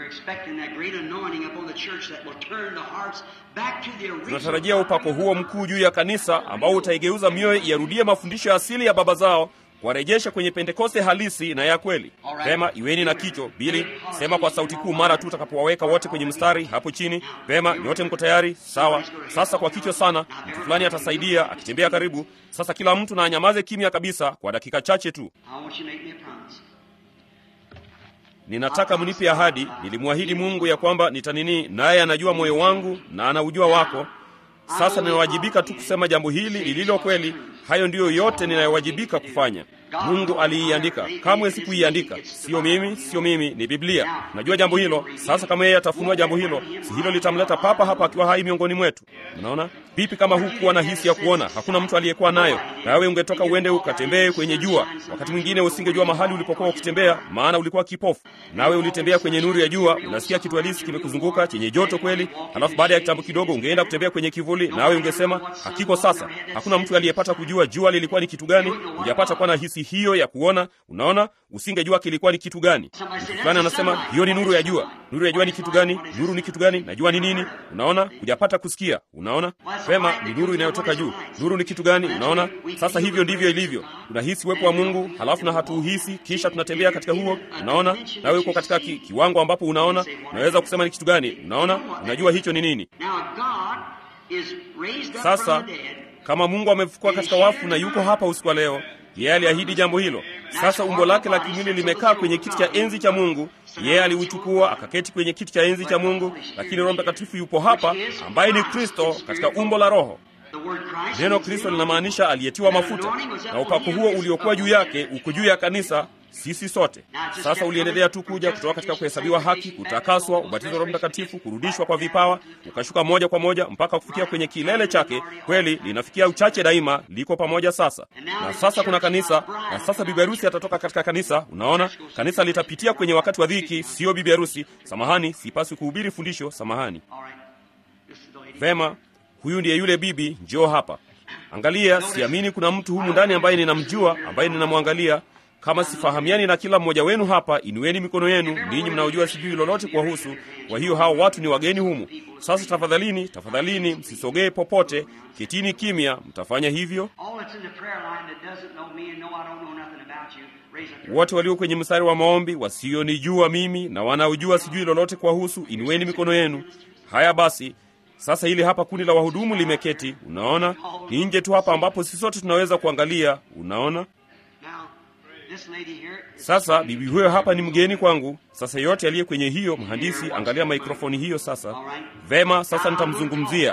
Tunatarajia upako huo mkuu juu ya kanisa ambao utaigeuza mioyo iyarudie mafundisho ya asili ya baba zao, kuwarejesha kwenye Pentekoste halisi na ya kweli. Pema, iweni na kicho bili, sema kwa sauti kuu mara tu utakapowaweka wote kwenye mstari hapo chini. Pema, nyote mko tayari? Sawa. Sasa kwa kicho sana, mtu fulani atasaidia akitembea karibu. Sasa kila mtu na anyamaze kimya kabisa kwa dakika chache tu. Ninataka mnipe ahadi. Nilimwahidi Mungu ya kwamba nitanini, naye anajua moyo wangu na anaujua wako. Sasa ninawajibika tu kusema jambo hili lililo kweli. Hayo ndiyo yote ninayowajibika kufanya. Mungu aliiandika, kamwe sikuiandika. Sio mimi, sio mimi, ni Biblia. Najua jambo hilo. Sasa kama yeye atafunua jambo hilo, si hilo litamleta papa hapa akiwa hai miongoni mwetu? Unaona vipi? Kama hukuwa na hisi ya kuona, hakuna mtu aliyekuwa nayo, nawe ungetoka uende ukatembee kwenye jua. Wakati mwingine usingejua mahali ulipokuwa ukitembea, maana ulikuwa kipofu. Nawe ulitembea kwenye nuru ya jua, unasikia kitu halisi kimekuzunguka chenye joto kweli. Halafu baada ya kitambo kidogo ungeenda kutembea kwenye kivuli, nawe ungesema hakiko. Sasa hakuna mtu aliyepata kujua jua lilikuwa ni kitu gani. Hujapata kuwa na hisi hiyo ya kuona. Unaona, usingejua kilikuwa ni kitu gani. Mtu fulani anasema hiyo ni nuru ya jua. Nuru ya jua ni kitu gani? Nuru ni kitu gani? Najua ni nini. Unaona, hujapata kusikia. Unaona vema, ni nuru inayotoka juu. Nuru ni kitu gani? Unaona, sasa hivyo ndivyo ilivyo. Tunahisi uwepo wa Mungu, halafu na hatuuhisi, kisha tunatembea katika huo. Unaona, nawe uko katika ki, kiwango ambapo unaona, unaweza kusema ni kitu gani. Unaona, unajua hicho ni nini. Sasa kama Mungu amefukua katika wafu na yuko hapa usiku wa leo, yeye aliahidi jambo hilo. Sasa umbo lake la kimwili limekaa kwenye kiti cha enzi cha Mungu. Yeye aliuchukua akaketi kwenye kiti cha enzi cha Mungu, lakini Roho Mtakatifu yupo hapa, ambaye ni Kristo katika umbo la Roho. Neno Kristo linamaanisha aliyetiwa mafuta, na upako huo uliokuwa juu yake uko juu ya kanisa sisi sote. Sasa uliendelea tu kuja kutoka katika kuhesabiwa haki, kutakaswa, ubatizo wa Roho Mtakatifu, kurudishwa kwa vipawa, ukashuka moja kwa moja mpaka kufikia kwenye kilele chake. Kweli linafikia uchache daima, liko pamoja sasa. Na sasa kuna kanisa, na sasa bibi harusi atatoka katika kanisa. Unaona, kanisa litapitia kwenye wakati wa dhiki, sio bibi harusi. Samahani, sipaswi kuhubiri fundisho. Samahani. Vema, huyu ndiye yule bibi. Njoo hapa, angalia. Siamini kuna mtu humu ndani ambaye ninamjua, ambaye ninamwangalia kama sifahamiani na kila mmoja wenu hapa, inueni mikono yenu, ninyi mnaojua sijui lolote kuwahusu. Kwa hiyo hao watu ni wageni humu. Sasa tafadhalini, tafadhalini, msisogee popote, ketini kimya. Mtafanya hivyo. Wote walio kwenye mstari wa maombi, wasionijua mimi na wanaojua sijui lolote kuwahusu, inueni mikono yenu. Haya basi, sasa hili hapa kundi la wahudumu limeketi. Unaona, ni nje tu hapa ambapo sisi sote tunaweza kuangalia. Unaona. Sasa bibi huyo hapa ni mgeni kwangu. Sasa yote aliye kwenye hiyo mhandisi, angalia mikrofoni hiyo sasa. Vema, sasa nitamzungumzia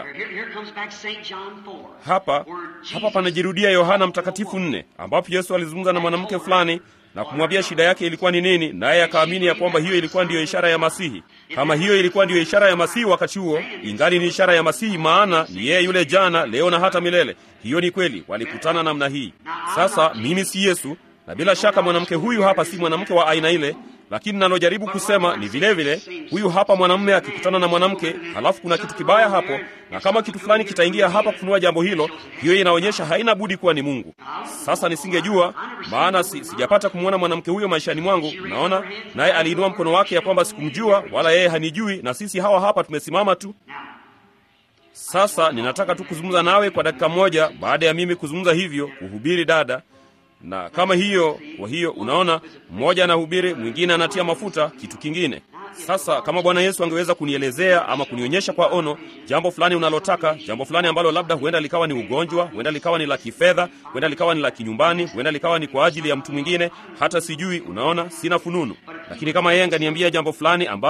hapa. Hapa panajirudia Yohana Mtakatifu nne, ambapo Yesu alizungumza na mwanamke fulani na kumwambia shida yake ilikuwa ni nini, naye akaamini ya kwamba hiyo ilikuwa ndiyo ishara ya Masihi. Kama hiyo ilikuwa ndiyo ishara ya Masihi wakati huo, ingali ni ishara ya Masihi, maana ni yeye yule jana, leo na hata milele. Hiyo ni kweli, walikutana namna hii. Sasa mimi si Yesu na bila shaka mwanamke huyu hapa si mwanamke wa aina ile, lakini nalojaribu kusema ni vile vile, huyu hapa mwanamume akikutana na mwanamke, halafu kuna kitu kibaya hapo, na kama kitu fulani kitaingia hapa kufunua jambo hilo, hiyo inaonyesha haina budi kuwa ni Mungu. Sasa nisingejua, maana si, sijapata kumwona mwanamke huyo maishani mwangu. Naona naye aliinua mkono wake ya kwamba sikumjua wala yeye hanijui, na sisi hawa hapa tumesimama tu. Sasa ninataka tu kuzungumza nawe kwa dakika moja, baada ya mimi kuzungumza hivyo, kuhubiri dada na kama hiyo. Kwa hiyo unaona, mmoja anahubiri, mwingine anatia mafuta kitu kingine. Sasa kama Bwana Yesu angeweza kunielezea ama kunionyesha kwa ono jambo fulani unalotaka, jambo fulani ambalo labda huenda likawa ni ugonjwa, huenda likawa ni la kifedha, huenda likawa ni la kinyumbani, huenda likawa ni kwa ajili ya mtu mwingine, hata sijui. Unaona, sina fununu, lakini kama yeye anganiambia jambo fulani ambalo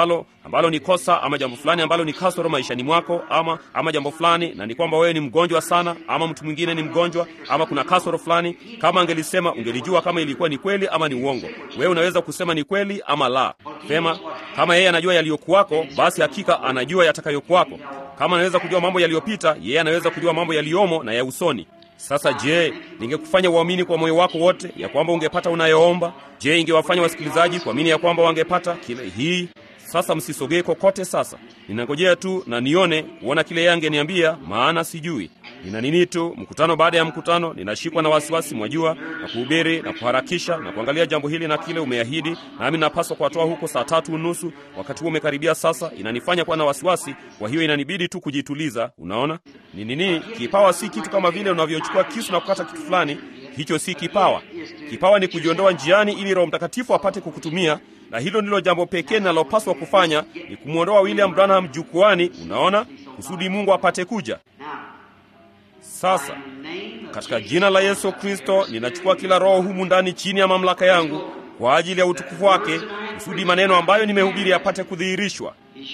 ambalo ni kosa ama jambo fulani ambalo ni kasoro maishani mwako ama ama jambo fulani na ni kwamba wewe ni mgonjwa sana ama mtu mwingine ni mgonjwa ama kuna kasoro fulani kama angelisema ungelijua kama ilikuwa ni kweli ama ni uongo wewe unaweza kusema ni kweli ama la sema kama yeye anajua yaliyokuwako basi hakika anajua yatakayokuwako kama anaweza kujua mambo yaliyopita yeye anaweza kujua mambo yaliyomo na ya usoni sasa je ningekufanya uamini kwa moyo wako wote ya kwamba ungepata unayoomba je ingewafanya wasikilizaji kuamini ya kwamba wangepata kile hii sasa msisogee kokote sasa ninangojea tu na nione kuona kile yeye angeniambia maana sijui nina nini tu mkutano baada ya mkutano ninashikwa na wasiwasi mwajua na kuhubiri na kuharakisha na kuangalia jambo hili na kile umeahidi nami napaswa kuwatoa huko saa tatu unusu wakati huo umekaribia sasa inanifanya kuwa na wasiwasi kwa hiyo inanibidi tu kujituliza unaona ni nini kipawa si kitu kama vile unavyochukua kisu na kukata kitu fulani hicho si kipawa kipawa ni kujiondoa njiani ili roho mtakatifu apate kukutumia na hilo ndilo jambo pekee linalopaswa kufanya ni kumwondoa william branham jukwani unaona kusudi mungu apate kuja sasa katika jina la yesu kristo ninachukua kila roho humu ndani chini ya mamlaka yangu kwa ajili ya utukufu wake kusudi maneno ambayo nimehubiri yapate kudhihirishwa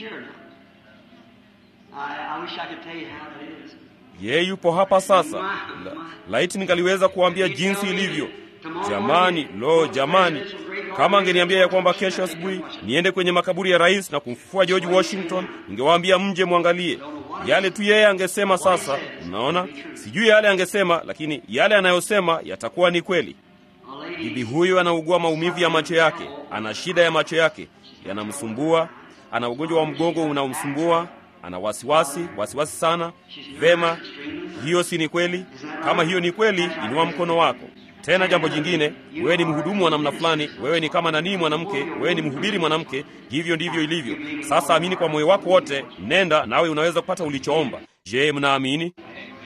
yeye yupo hapa sasa la, laiti ningaliweza kuambia jinsi ilivyo jamani lo jamani kama angeniambia ya kwamba kesho asubuhi niende kwenye makaburi ya rais na kumfufua george washington ningewaambia mje mwangalie yale tu yeye angesema sasa unaona sijui yale angesema lakini yale anayosema yatakuwa ni kweli bibi huyu anaugua maumivu ya macho yake ana shida ya macho yake yanamsumbua ana ugonjwa wa mgongo unaomsumbua ana wasiwasi wasiwasi sana vema hiyo si ni kweli kama hiyo ni kweli inua mkono wako tena jambo jingine wewe ni mhudumu wa namna fulani wewe ni kama nanii mwanamke wewe ni mhubiri mwanamke hivyo ndivyo ilivyo sasa amini kwa moyo wako wote nenda nawe unaweza kupata ulichoomba je mnaamini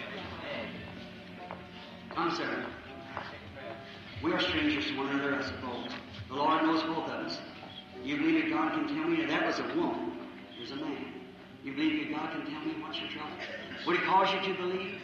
Come, sir. We are strangers to one another, I suppose. The Lord knows both of us. You believe that God can tell me that that was a woman, there's a man. You believe that God can tell me what's your trouble? Would He cause you to believe?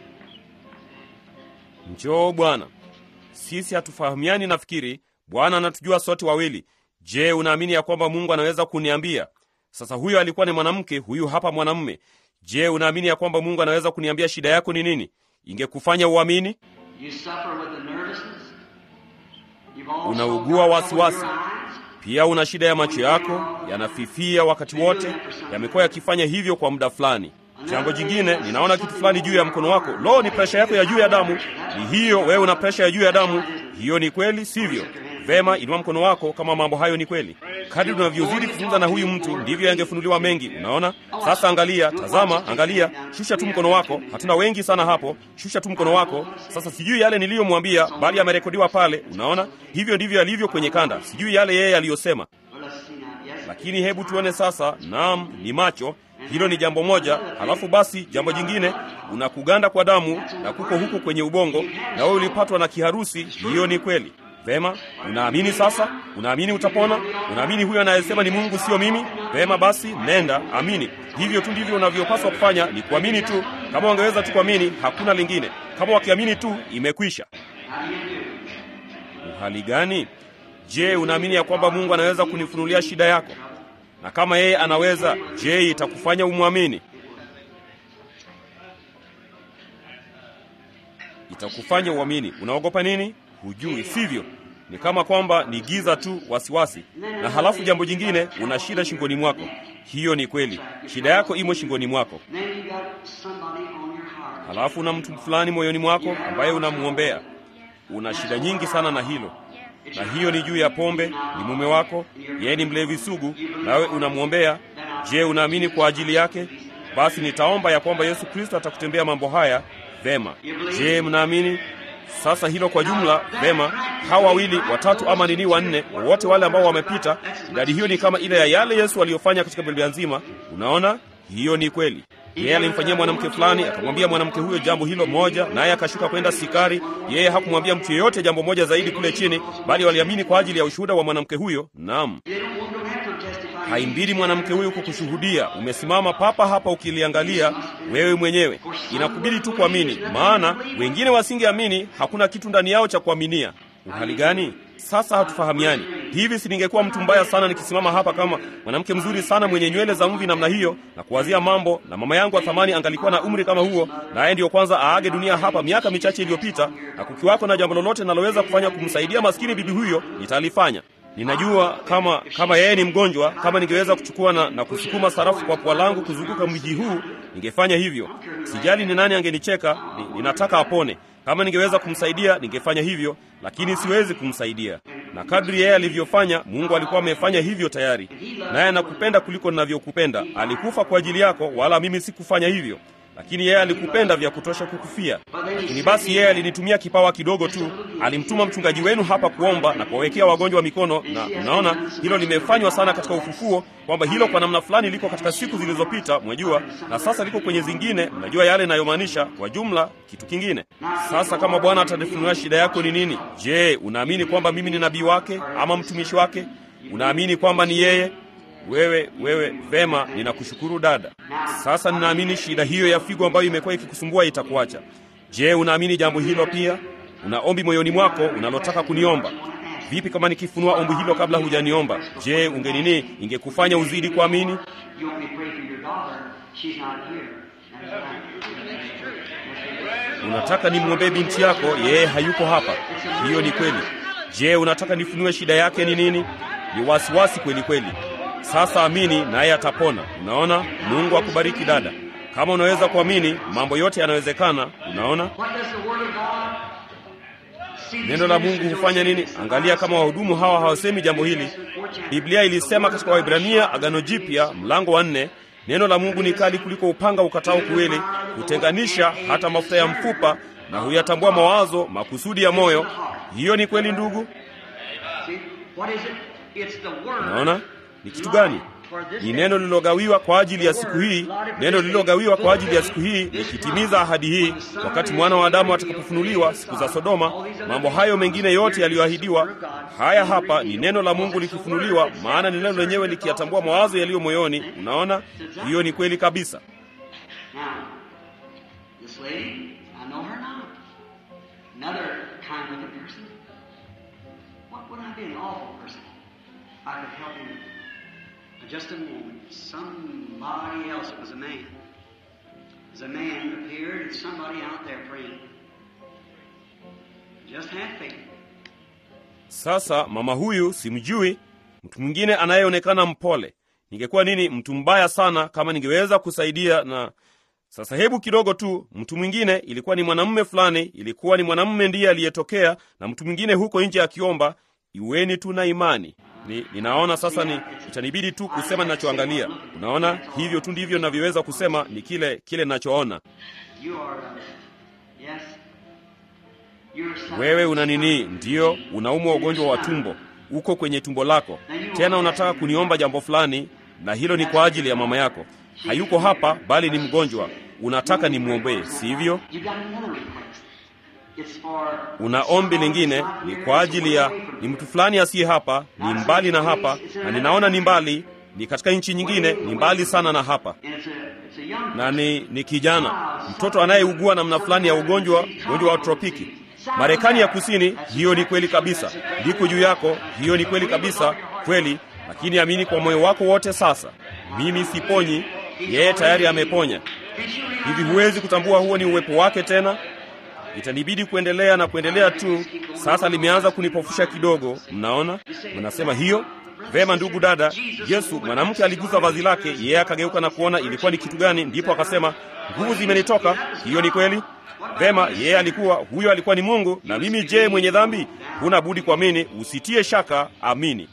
njoo bwana sisi hatufahamiani nafikiri bwana anatujua sote wawili je unaamini ya kwamba mungu anaweza kuniambia sasa huyo alikuwa ni mwanamke huyu hapa mwanamume je unaamini ya kwamba mungu anaweza kuniambia shida yako ni nini ingekufanya uamini You suffer with the nervousness. You've also Unaugua got wasiwasi. trouble with your eyes. pia una shida ya macho yako yanafifia wakati wote yamekuwa yakifanya hivyo kwa muda fulani jambo jingine ninaona kitu fulani juu ya mkono wako lo ni presha yako ya juu ya damu ni hiyo wewe una presha ya juu ya damu hiyo ni kweli sivyo vema inua mkono wako kama mambo hayo ni kweli kadri unavyozidi kuzungumza na huyu mtu ndivyo yangefunuliwa mengi unaona sasa angalia tazama angalia shusha tu mkono wako hatuna wengi sana hapo shusha tu mkono wako sasa sijui yale niliyomwambia bali yamerekodiwa pale unaona hivyo ndivyo alivyo kwenye kanda sijui yale yeye aliyosema Well, let's see now. Yes. lakini hebu tuone sasa naam ni macho hilo ni jambo moja halafu basi jambo jingine una kuganda kwa damu na kuko huko kwenye ubongo na wewe ulipatwa na kiharusi hiyo ni kweli vema unaamini sasa unaamini utapona unaamini huyo anayesema ni mungu sio mimi vema basi nenda amini hivyo tu ndivyo unavyopaswa kufanya ni kuamini tu kama wangeweza tu kuamini hakuna lingine kama wakiamini tu imekwisha How do you do? hali gani je unaamini ya kwamba mungu anaweza kunifunulia shida yako na kama yeye anaweza je itakufanya umwamini itakufanya uamini unaogopa nini hujui sivyo ni kama kwamba ni giza tu wasiwasi na halafu jambo jingine una shida shingoni mwako hiyo ni kweli shida yako imo shingoni mwako Then you got somebody on your heart. halafu una mtu fulani moyoni mwako ambaye unamwombea una shida nyingi sana na hilo na hiyo ni juu ya pombe ni mume wako yeye ni mlevi sugu nawe unamwombea je unaamini kwa ajili yake basi nitaomba ya kwamba yesu kristo atakutembea mambo haya vema je mnaamini sasa hilo kwa jumla vema hawa wawili watatu ama nini wanne wote wale ambao wamepita idadi hiyo ni kama ile ya yale yesu aliyofanya katika biblia nzima unaona hiyo ni kweli yeye alimfanyia mwanamke fulani akamwambia mwanamke huyo jambo hilo moja naye akashuka kwenda sikari yeye hakumwambia mtu yeyote jambo moja zaidi kule chini bali waliamini kwa ajili ya ushuhuda wa mwanamke huyo naam They don't, you don't have to testify. haimbidi mwanamke huyu kukushuhudia umesimama papa hapa ukiliangalia wewe mwenyewe inakubidi tu kuamini maana wengine wasingeamini hakuna kitu ndani yao cha kuaminia Uhali gani? Sasa hatufahamiani. Hivi si ningekuwa mtu mbaya sana nikisimama hapa kama mwanamke mzuri sana mwenye nywele za mvi namna hiyo na kuwazia mambo, na mama yangu wa thamani angalikuwa na umri kama huo, naye ndiyo kwanza aage dunia hapa miaka michache iliyopita, na kukiwako na jambo lolote naloweza kufanya kumsaidia maskini bibi huyo, nitalifanya. Ninajua kama kama yeye ni mgonjwa, kama ningeweza kuchukua na, na kusukuma sarafu kwa pua langu kuzunguka mji huu, ningefanya hivyo. Sijali ni nani angenicheka, ni, ninataka apone. Kama ningeweza kumsaidia ningefanya hivyo, lakini siwezi kumsaidia. Na kadri yeye alivyofanya, Mungu alikuwa amefanya hivyo tayari, naye anakupenda kuliko ninavyokupenda. Alikufa kwa ajili yako, wala mimi sikufanya hivyo lakini yeye alikupenda vya kutosha kukufia. Lakini basi yeye alinitumia kipawa kidogo tu, alimtuma mchungaji wenu hapa kuomba na kuwawekea wagonjwa mikono, na unaona hilo limefanywa sana katika ufufuo, kwamba hilo kwa namna fulani liko katika siku zilizopita, mwajua, na sasa liko kwenye zingine. Mnajua yale inayomaanisha kwa jumla kitu kingine. Sasa kama Bwana atanifunulia shida yako ni nini, je, unaamini kwamba mimi ni nabii wake ama mtumishi wake? Unaamini kwamba ni yeye wewe wewe, vema, ninakushukuru dada. Sasa ninaamini shida hiyo ya figo ambayo imekuwa ikikusumbua itakuacha. Je, unaamini jambo hilo pia? Una ombi moyoni mwako unalotaka kuniomba? Vipi kama nikifunua ombi hilo kabla hujaniomba? Je, ungenini ingekufanya uzidi kuamini? You want me to pray for your daughter? She's not here. Unataka nimwombee binti yako, yeye hayuko hapa. Hiyo ni kweli. Je, unataka nifunue shida yake ni nini? Ni wasiwasi kweli kweli. Sasa amini naye atapona. Unaona, Mungu akubariki dada. Kama unaweza kuamini, mambo yote yanawezekana. Unaona, What does the Word of God see these neno la Mungu ministers hufanya nini? Angalia kama wahudumu hawa hawasemi jambo hili. Biblia ilisema katika Waibrania Agano Jipya mlango wa nne, neno la Mungu ni kali kuliko upanga ukatao kuwili, hutenganisha hata mafuta ya mfupa na huyatambua mawazo makusudi ya moyo. Hiyo ni kweli ndugu. See, what is it? It's the Word. Unaona ni kitu gani? Ni neno lililogawiwa kwa ajili ya siku hii, neno lililogawiwa kwa ajili ya siku hii likitimiza ahadi hii, wakati mwana wa Adamu atakapofunuliwa siku za Sodoma. Mambo hayo mengine yote yaliyoahidiwa, haya hapa ni neno la Mungu likifunuliwa, maana ni neno lenyewe likiyatambua mawazo yaliyo moyoni. Unaona, hiyo ni kweli kabisa. Now, this lady, I know her not. Another kind-looking person. What would I be an awful person? I could help him. Just a moment. Somebody else. It was a man. It was a man appeared and somebody out there praying. Just have faith. Sasa mama huyu simjui, mtu mwingine anayeonekana mpole. Ningekuwa nini mtu mbaya sana kama ningeweza kusaidia na sasa hebu kidogo tu, mtu mwingine ilikuwa ni mwanamume fulani, ilikuwa ni mwanamume ndiye aliyetokea, na mtu mwingine huko nje akiomba, iweni tu na imani. Ni, ninaona sasa ni itanibidi tu kusema ninachoangalia. Unaona, hivyo tu ndivyo ninavyoweza kusema, ni kile kile ninachoona. You are, uh, yes. You're suffering Wewe una nini? Ndiyo, unaumwa ugonjwa wa tumbo, uko kwenye tumbo lako, tena unataka kuniomba jambo fulani, na hilo ni kwa ajili ya mama yako. Hayuko hapa, bali ni mgonjwa. Unataka nimwombee, sivyo? You got another request. It's for Una ombi lingine, ni kwa ajili ya ni mtu fulani asiye hapa, ni mbali na hapa, na ninaona ni mbali, ni katika nchi nyingine, ni mbali sana na hapa, and it's a it's a young na ni, ni kijana mtoto anayeugua namna fulani ya ugonjwa, ugonjwa wa tropiki. Marekani ya Kusini, hiyo ni kweli kabisa. Ndiko juu yako, hiyo ni kweli kabisa, kweli. Lakini amini kwa moyo wako wote. Sasa mimi siponyi, yeye tayari ameponya. Hivi huwezi kutambua huo ni uwepo wake tena? Itanibidi kuendelea na kuendelea tu. Sasa limeanza kunipofusha kidogo. Mnaona, mnasema hiyo vema. Ndugu dada, Yesu mwanamke aligusa vazi lake, yeye akageuka na kuona ilikuwa ni kitu gani, ndipo akasema nguvu zimenitoka. Hiyo ni kweli. Vema, yeye alikuwa huyo, alikuwa ni Mungu. Na mimi je, mwenye dhambi? Huna budi kuamini, usitie shaka, amini.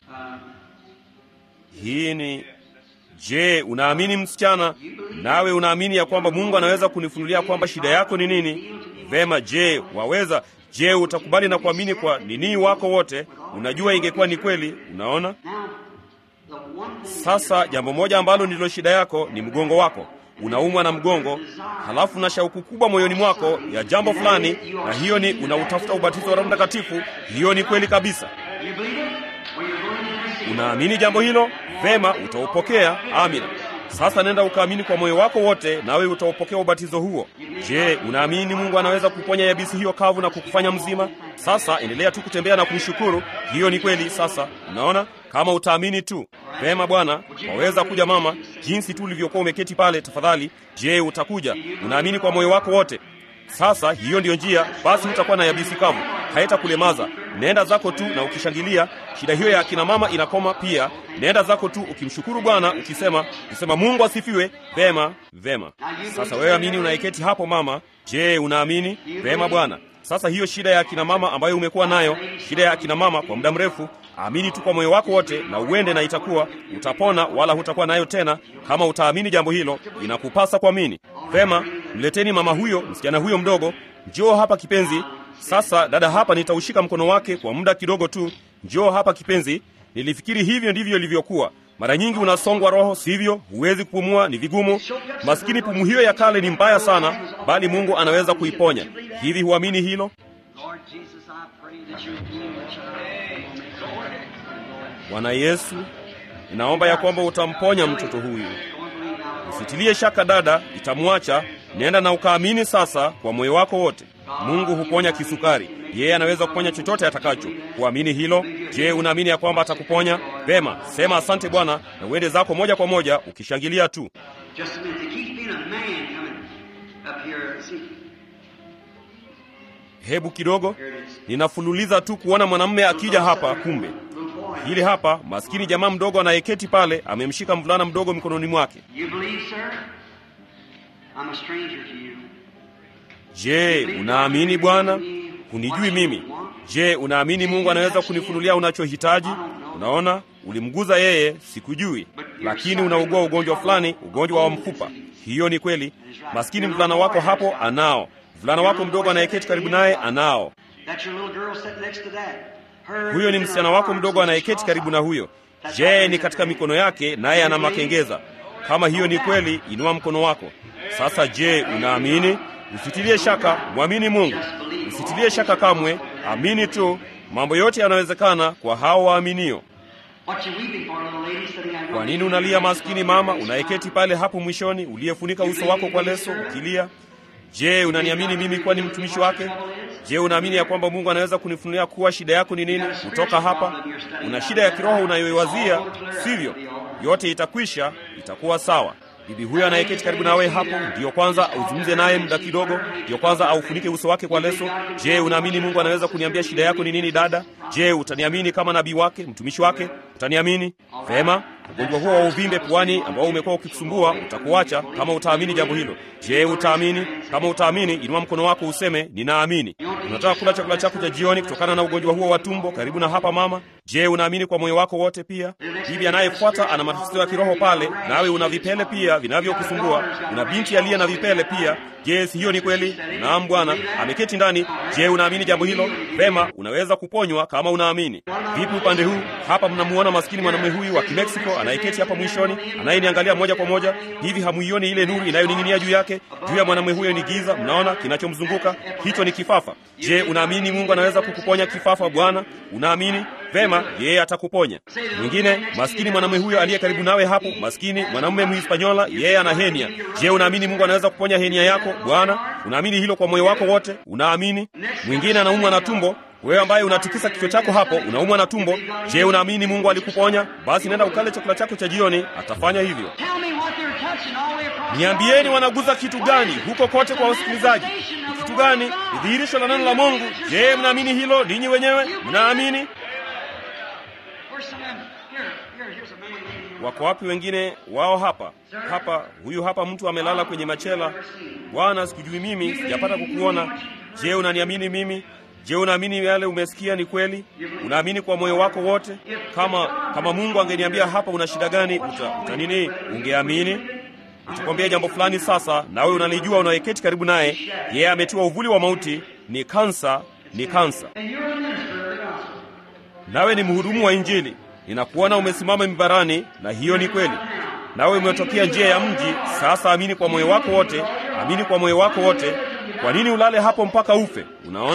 Hii ni Je, unaamini msichana? Nawe unaamini ya kwamba Mungu anaweza kunifunulia kwamba shida yako ni nini? Vema, je, waweza? Je, utakubali na kuamini kwa nini wako wote? Unajua ingekuwa ni kweli. Unaona? Now, the one thing Sasa jambo moja ambalo ndilo shida yako ni mgongo wako. Unaumwa na mgongo, halafu na shauku kubwa moyoni mwako ya jambo fulani, na hiyo ni unautafuta ubatizo wa Roho Mtakatifu. Hiyo ni kweli kabisa. you believe it, or you're going to receive it. Unaamini jambo hilo? Vema, utaupokea. Amina. Sasa nenda ukaamini kwa moyo wako wote, nawe utaupokea ubatizo huo. Je, unaamini Mungu anaweza kuponya yabisi hiyo kavu na kukufanya mzima? Sasa endelea tu kutembea na kumshukuru. Hiyo ni kweli. Sasa unaona, kama utaamini tu. Vema bwana, waweza kuja mama, jinsi tu ulivyokuwa umeketi pale. Tafadhali, je, utakuja? Unaamini kwa moyo wako wote? Sasa hiyo ndiyo njia, basi hutakuwa na yabisi kavu, haitakulemaza. Nenda zako tu na ukishangilia, shida hiyo ya akina mama inakoma pia. Nenda zako tu ukimshukuru Bwana, ukisema ukisema Mungu asifiwe. Vema, vema. Sasa wewe amini, unaiketi hapo mama. Je, unaamini? Vema bwana. Sasa hiyo shida ya akina mama ambayo umekuwa nayo, shida ya akina mama kwa muda mrefu, amini tu kwa moyo wako wote na uende, na itakuwa utapona, wala hutakuwa nayo tena. Kama utaamini jambo hilo, inakupasa kuamini. Vema, mleteni mama huyo, msichana huyo mdogo. Njoo hapa kipenzi. Sasa dada hapa, nitaushika mkono wake kwa muda kidogo tu. Njoo hapa kipenzi. Nilifikiri hivyo ndivyo ilivyokuwa. Mara nyingi unasongwa roho, sivyo? Huwezi kupumua, ni vigumu. Maskini, pumu hiyo ya kale ni mbaya sana, bali Mungu anaweza kuiponya. Hivi huamini hilo? Bwana Yesu, ninaomba ya kwamba utamponya mtoto huyu. Usitilie shaka dada, itamwacha. Nenda na ukaamini sasa kwa moyo wako wote. Mungu huponya kisukari, yeye anaweza kuponya chochote atakacho. Kuamini hilo? Je, unaamini ya kwamba atakuponya? Vema, sema asante Bwana na uende zako moja kwa moja ukishangilia tu. Hebu kidogo, ninafululiza tu kuona mwanamume akija hapa. Kumbe hili hapa, maskini jamaa mdogo anayeketi pale, amemshika mvulana mdogo mikononi mwake. Je, unaamini Bwana? Hunijui mimi. Je, unaamini Mungu anaweza kunifunulia unachohitaji? Unaona, ulimguza yeye, sikujui, lakini unaugua ugonjwa fulani, ugonjwa wa mfupa. Hiyo ni kweli. Maskini mvulana wako hapo anao, mvulana wako mdogo anayeketi karibu naye anao. Huyo ni msichana wako mdogo anayeketi karibu na huyo. Je, ni katika mikono yake, naye ana makengeza. Kama hiyo ni kweli, inua mkono wako sasa. Je, unaamini? Usitilie shaka, mwamini Mungu. Usitilie shaka kamwe, amini tu. Mambo yote yanawezekana kwa hao waaminio. Kwa nini unalia, maskini mama unayeketi pale hapo mwishoni, uliyefunika uso wako kwa leso ukilia? Je, unaniamini mimi kuwa ni mtumishi wake? Je, unaamini ya kwamba Mungu anaweza kunifunulia kuwa shida yako ni nini kutoka hapa? Una shida ya kiroho unayoiwazia, sivyo? Yote itakwisha, itakuwa sawa. Bibi huyo anayeketi karibu nawe hapo, ndiyo kwanza uzungumze naye muda kidogo, ndiyo kwanza aufunike uso wake kwa leso. Je, unaamini Mungu anaweza kuniambia shida yako ni nini, dada? Je, utaniamini kama nabii wake, mtumishi wake? Utaniamini vema? Ugonjwa huo wa uvimbe puani ambao umekuwa ukikusumbua utakuacha kama utaamini jambo hilo. Je, utaamini? Kama utaamini, inua mkono wako useme ninaamini. Unataka kula chakula chako cha jioni kutokana na ugonjwa huo wa tumbo karibu na hapa mama. Je, unaamini kwa moyo wako wote? Pia bibi anayefuata ana matatizo ya kiroho pale, nawe una vipele pia vinavyokusumbua. Una binti aliye na vipele pia. Je, si hiyo ni kweli? Naam, Bwana ameketi ndani. Je, unaamini jambo hilo? Vema, unaweza kuponywa kama unaamini. Vipi upande huu? Hapa mnamuona maskini mwanamume huyu wa Kimeksiko anayeketi hapa mwishoni, anayeniangalia moja kwa moja. Hivi hamuioni ile nuru inayoning'inia juu yake? Juu ya mwanamume huyo ni giza, mnaona kinachomzunguka? Hicho ni kifafa. Je, unaamini Mungu anaweza kukuponya kifafa? Bwana, unaamini? Vema, yeye atakuponya. Mwingine maskini mwanamume huyo aliye karibu nawe hapo, maskini mwanamume Mhispanyola, yeye ana henia. Je, unaamini Mungu anaweza kuponya henia yako? Bwana, unaamini hilo kwa moyo wako wote? Unaamini? Mwingine anaumwa na tumbo wewe ambaye unatikisa kichwa chako hapo, unaumwa na tumbo. Je, unaamini Mungu alikuponya? Basi nenda ukale chakula chako cha jioni, atafanya hivyo. Niambieni, wanaguza kitu gani huko kote kwa wasikilizaji? Ni kitu gani? Ni dhihirisho la neno la Mungu. Je, mnaamini hilo ninyi wenyewe? Mnaamini? Wako wapi wengine wao? Hapa hapa, huyu hapa mtu amelala kwenye machela. Bwana, sikujui mimi, sijapata kukuona. Je, unaniamini mimi? Je, unaamini yale umesikia ni kweli? Unaamini kwa moyo wako wote? Kama kama Mungu angeniambia hapa una shida gani, uta, uta nini? Ungeamini? Utakwambia jambo fulani sasa, nawe unalijua, unayeketi karibu naye, yeye ametiwa uvuli wa mauti, ni kansa, ni kansa. Nawe ni mhudumu wa Injili, ninakuona umesimama mibarani, na hiyo ni kweli. Nawe umetokea njia ya mji. Sasa amini kwa moyo wako wote, amini kwa moyo wako wote. Kwa nini ulale hapo mpaka ufe? Unaona,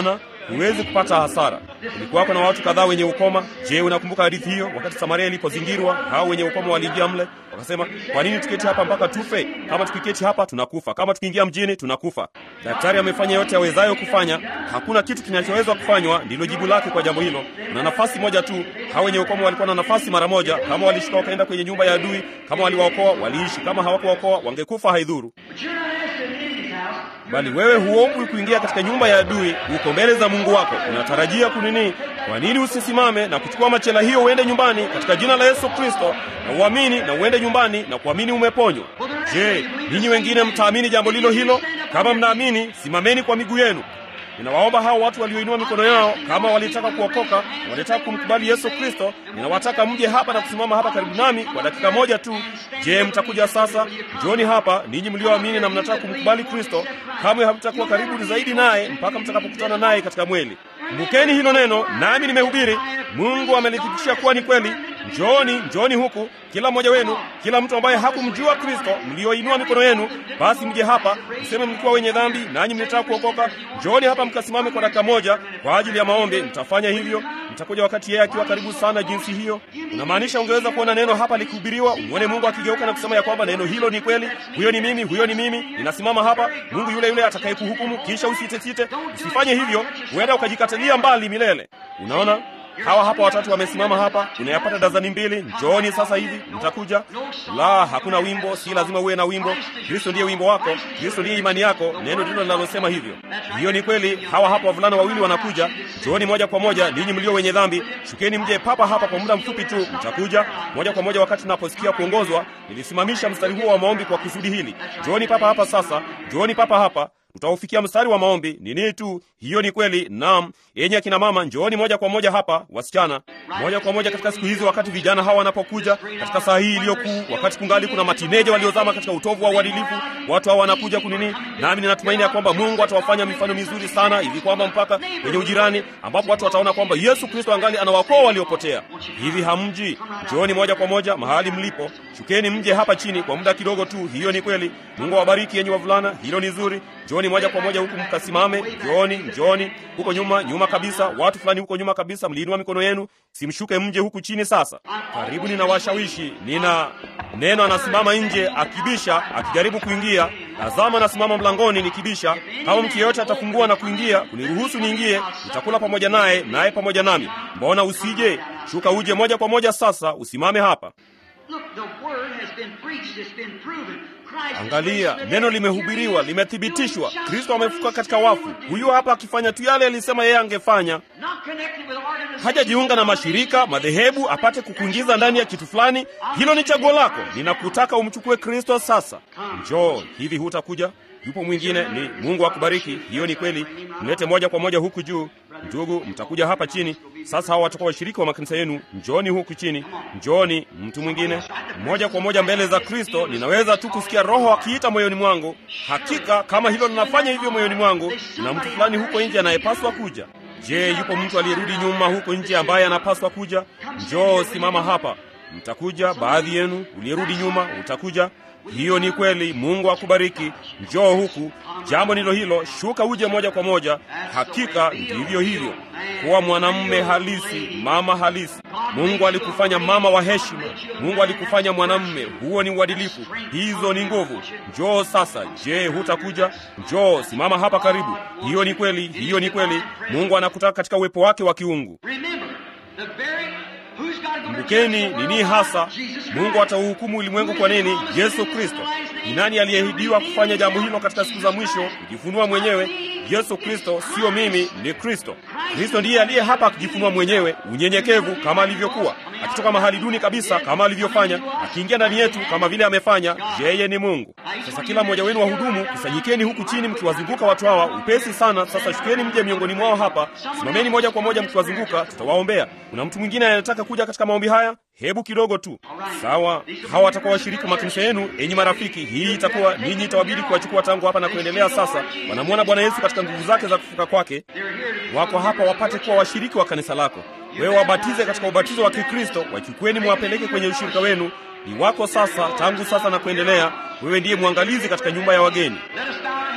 huwezi kupata hasara. Kulikuwako na watu kadhaa wenye ukoma. Je, unakumbuka hadithi hiyo? Wakati Samaria ilipozingirwa, hao wenye ukoma waliingia mle, wakasema, kwa nini tuketi hapa mpaka tufe? Kama tukiketi hapa tunakufa, kama tukiingia mjini tunakufa. Daktari amefanya yote awezayo kufanya, hakuna kitu kinachoweza kufanywa. Ndilo jibu lake kwa jambo hilo. Kuna nafasi moja tu. Hao wenye ukoma walikuwa na nafasi mara moja. Kama walishuka wakaenda kwenye nyumba ya adui, kama waliwaokoa waliishi, kama hawakuwaokoa wangekufa, haidhuru. But you're not asking in his house. Bali wewe huombwi kuingia katika nyumba ya adui, uko mbele za Mungu wako, unatarajia kunini? Kwa nini usisimame na kuchukua machela hiyo uende nyumbani katika jina la Yesu Kristo, na uamini na uende nyumbani na kuamini umeponywa? Je, ninyi wengine mtaamini jambo lilo hilo? Kama mnaamini, simameni kwa miguu yenu. Ninawaomba hao watu walioinua mikono yao, kama walitaka kuokoka, walitaka kumkubali Yesu Kristo, ninawataka mje hapa na kusimama hapa karibu nami kwa dakika moja tu. Je, mtakuja sasa? Njoni hapa ninyi mlioamini na mnataka kumkubali Kristo. Kamwe hamtakuwa karibu zaidi naye mpaka mtakapokutana naye katika mwili. Kumbukeni hilo neno, nami nimehubiri. Mungu amelithibitisha kuwa ni kweli. Njooni, njooni huku, kila mmoja wenu, kila mtu ambaye hakumjua Kristo, mlioinua mikono yenu, basi mje hapa, mseme mlikuwa wenye dhambi, nanyi mnataka kuokoka. Njooni hapa mkasimame kwa dakika moja kwa ajili ya maombi. Mtafanya hivyo, mtakuja wakati yeye akiwa karibu sana jinsi hiyo. Unamaanisha ungeweza kuona neno hapa likihubiriwa, umwone Mungu akigeuka na kusema ya kwamba neno hilo ni kweli. Huyo ni mimi, huyo ni mimi, ninasimama hapa, Mungu yule yule atakayekuhukumu. Kisha usitesite, usifanye hivyo, huenda ukajikatalia mbali milele. Unaona? Hawa hapa watatu wamesimama hapa, unayapata dazani mbili. Njooni sasa hivi, mtakuja. La, hakuna wimbo, si lazima uwe na wimbo. Kristo ndiye wimbo wako, Kristo ndiye imani yako. Neno ndilo linalosema hivyo. Hiyo ni kweli. Hawa hapa wavulana wawili wanakuja. Njooni moja kwa moja, ninyi mlio wenye dhambi, shukeni mje papa hapa kwa muda mfupi tu, mtakuja moja kwa moja. Wakati naposikia kuongozwa, nilisimamisha mstari huo wa maombi kwa kusudi hili. Njooni papa hapa sasa, njooni papa hapa tutaufikia mstari wa maombi. Ni nini tu? Hiyo ni kweli. Naam, yenye akina mama, njooni moja kwa moja hapa, wasichana, moja kwa moja katika siku hizi, wakati vijana hawa wanapokuja katika saa hii iliyokuu, wakati kungali kuna matineja waliozama katika utovu wa uadilifu, watu hawa wanakuja kunini, nami ninatumaini ya kwamba Mungu atawafanya mifano mizuri sana hivi kwamba mpaka kwenye ujirani, ambapo watu wataona kwamba Yesu Kristo angali anawakoa waliopotea. Hivi hamji? Njooni moja kwa moja mahali mlipo, shukeni mje hapa chini kwa muda kidogo tu. Hiyo ni kweli. Mungu awabariki yenye wavulana, hilo ni zuri. Njooni moja kwa moja huku mkasimame. Njooni, njooni huko nyuma, nyuma kabisa. Watu fulani huko nyuma kabisa, mliinua mikono yenu, simshuke mje huku chini sasa. Karibu, ninawashawishi. Nina neno, anasimama nje akibisha, akijaribu kuingia. Tazama, anasimama mlangoni nikibisha. Kama mtu yeyote atafungua na kuingia, kuniruhusu niingie, nitakula pamoja naye, naye pamoja nami. Mbona usije? Shuka uje moja kwa moja sasa, usimame hapa. Look, the word has been preached, it's been proven. Christ is Angalia, raised neno again. limehubiriwa, Here he is, limethibitishwa. doing just Kristo what amefuka he katika said he wafu. would do. Huyu hapa akifanya tu yale alisema yeye angefanya. Not connected with organizations, Hajajiunga na mashirika, madhehebu, apate kukuingiza ndani ya kitu fulani. Hilo ni chaguo lako. Ninakutaka umchukue Kristo sasa. Njoo, hivi hutakuja? Yupo mwingine, ni Mungu akubariki. Hiyo ni kweli. Mlete moja kwa moja huku juu. Ndugu, mtakuja hapa chini. Sasa hawa watakuwa washiriki wa makanisa yenu. Njooni huku chini. Njooni, mtu mwingine. Moja kwa moja mbele za Kristo. Ninaweza tu kusikia Roho akiita moyoni mwangu. Hakika kama hilo linafanya hivyo moyoni mwangu, na mtu fulani huko nje anayepaswa kuja. Je, yupo mtu aliyerudi nyuma huko nje ambaye anapaswa kuja? Njoo, simama hapa. Mtakuja baadhi yenu, uliyerudi nyuma utakuja. Hiyo ni kweli. Mungu akubariki. Njoo huku. Jambo ndilo hilo, shuka uje moja kwa moja. Hakika ndivyo hivyo, kuwa mwanamume halisi, mama halisi. Mungu alikufanya mama wa heshima. Mungu alikufanya mwanamume. Huo ni uadilifu, hizo ni nguvu. Njoo sasa. Je, hutakuja? Njoo, simama hapa karibu. Hiyo ni kweli, hiyo ni kweli. Mungu anakutaka katika uwepo wake wa kiungu. Remember, the very who's got to go to Kumbukeni judge the nini world? hasa Jesus Christ. Mungu atauhukumu ulimwengu kwa nini? Yesu Kristo. Ni nani aliyeahidiwa kufanya jambo hilo katika siku za mwisho? Kujifunua mwenyewe. Yesu Kristo, sio mimi, ni Kristo. Kristo ndiye aliye hapa akijifunua mwenyewe, unyenyekevu kama alivyokuwa, akitoka mahali duni kabisa kama alivyofanya, akiingia ndani yetu kama vile amefanya. Yeye ni Mungu. Sasa kila mmoja wenu wahudumu, kusanyikeni huku chini mkiwazunguka watu hawa upesi sana. Sasa shukeni mje miongoni mwao hapa, simameni moja kwa moja mkiwazunguka, tutawaombea. Kuna mtu mwingine anayetaka kuja katika maombi haya? Hebu kidogo tu. Sawa, hawa watakuwa washiriki wa makanisa yenu. Enyi marafiki, hii itakuwa ninyi, itawabidi kuwachukua tangu hapa na kuendelea. Sasa wanamwona Bwana Yesu katika nguvu zake za kufuka kwake, wako hapa wapate kuwa washiriki wa kanisa lako. Wewe wabatize katika ubatizo wa Kikristo, wachukueni mwapeleke kwenye ushirika wenu. Ni wako sasa, tangu sasa na kuendelea. Wewe ndiye mwangalizi katika nyumba ya wageni. Let us bow our heads, every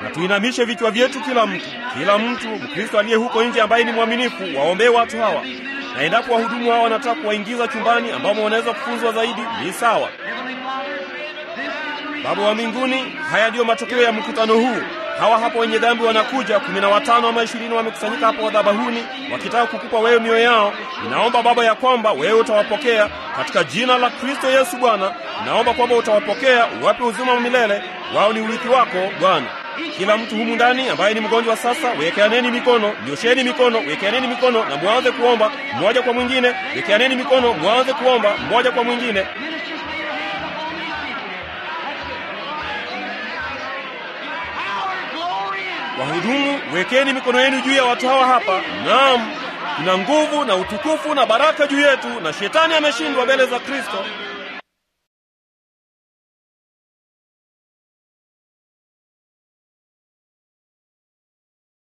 na tuinamishe vichwa vyetu, kila mtu, kila mtu Mkristo aliye huko nje ambaye ni mwaminifu, waombee watu hawa, na endapo wahudumu hawa wanataka kuwaingiza chumbani ambamo wanaweza kufunzwa zaidi, ni sawa. Baba wa mbinguni, haya ndiyo matokeo ya mkutano huu. Hawa hapa wenye dhambi wanakuja, kumi na watano ama ishirini wamekusanyika hapo madhabahuni wakitaka kukupa wewe mioyo yao. Ninaomba Baba ya kwamba wewe utawapokea katika jina la Kristo Yesu. Bwana, ninaomba kwamba utawapokea, uwape uzima wa milele, wao ni urithi wako Bwana. Kila mtu humu ndani ambaye ni mgonjwa sasa, wekeaneni mikono, nyosheni mikono, wekeaneni mikono na mwanze kuomba mmoja kwa mwingine. Wekeaneni mikono, mwanze kuomba mmoja kwa mwingine. Wahudumu, wekeni mikono yenu juu ya watu hawa hapa. Naam, kuna nguvu na utukufu na baraka juu yetu, na shetani ameshindwa mbele za Kristo.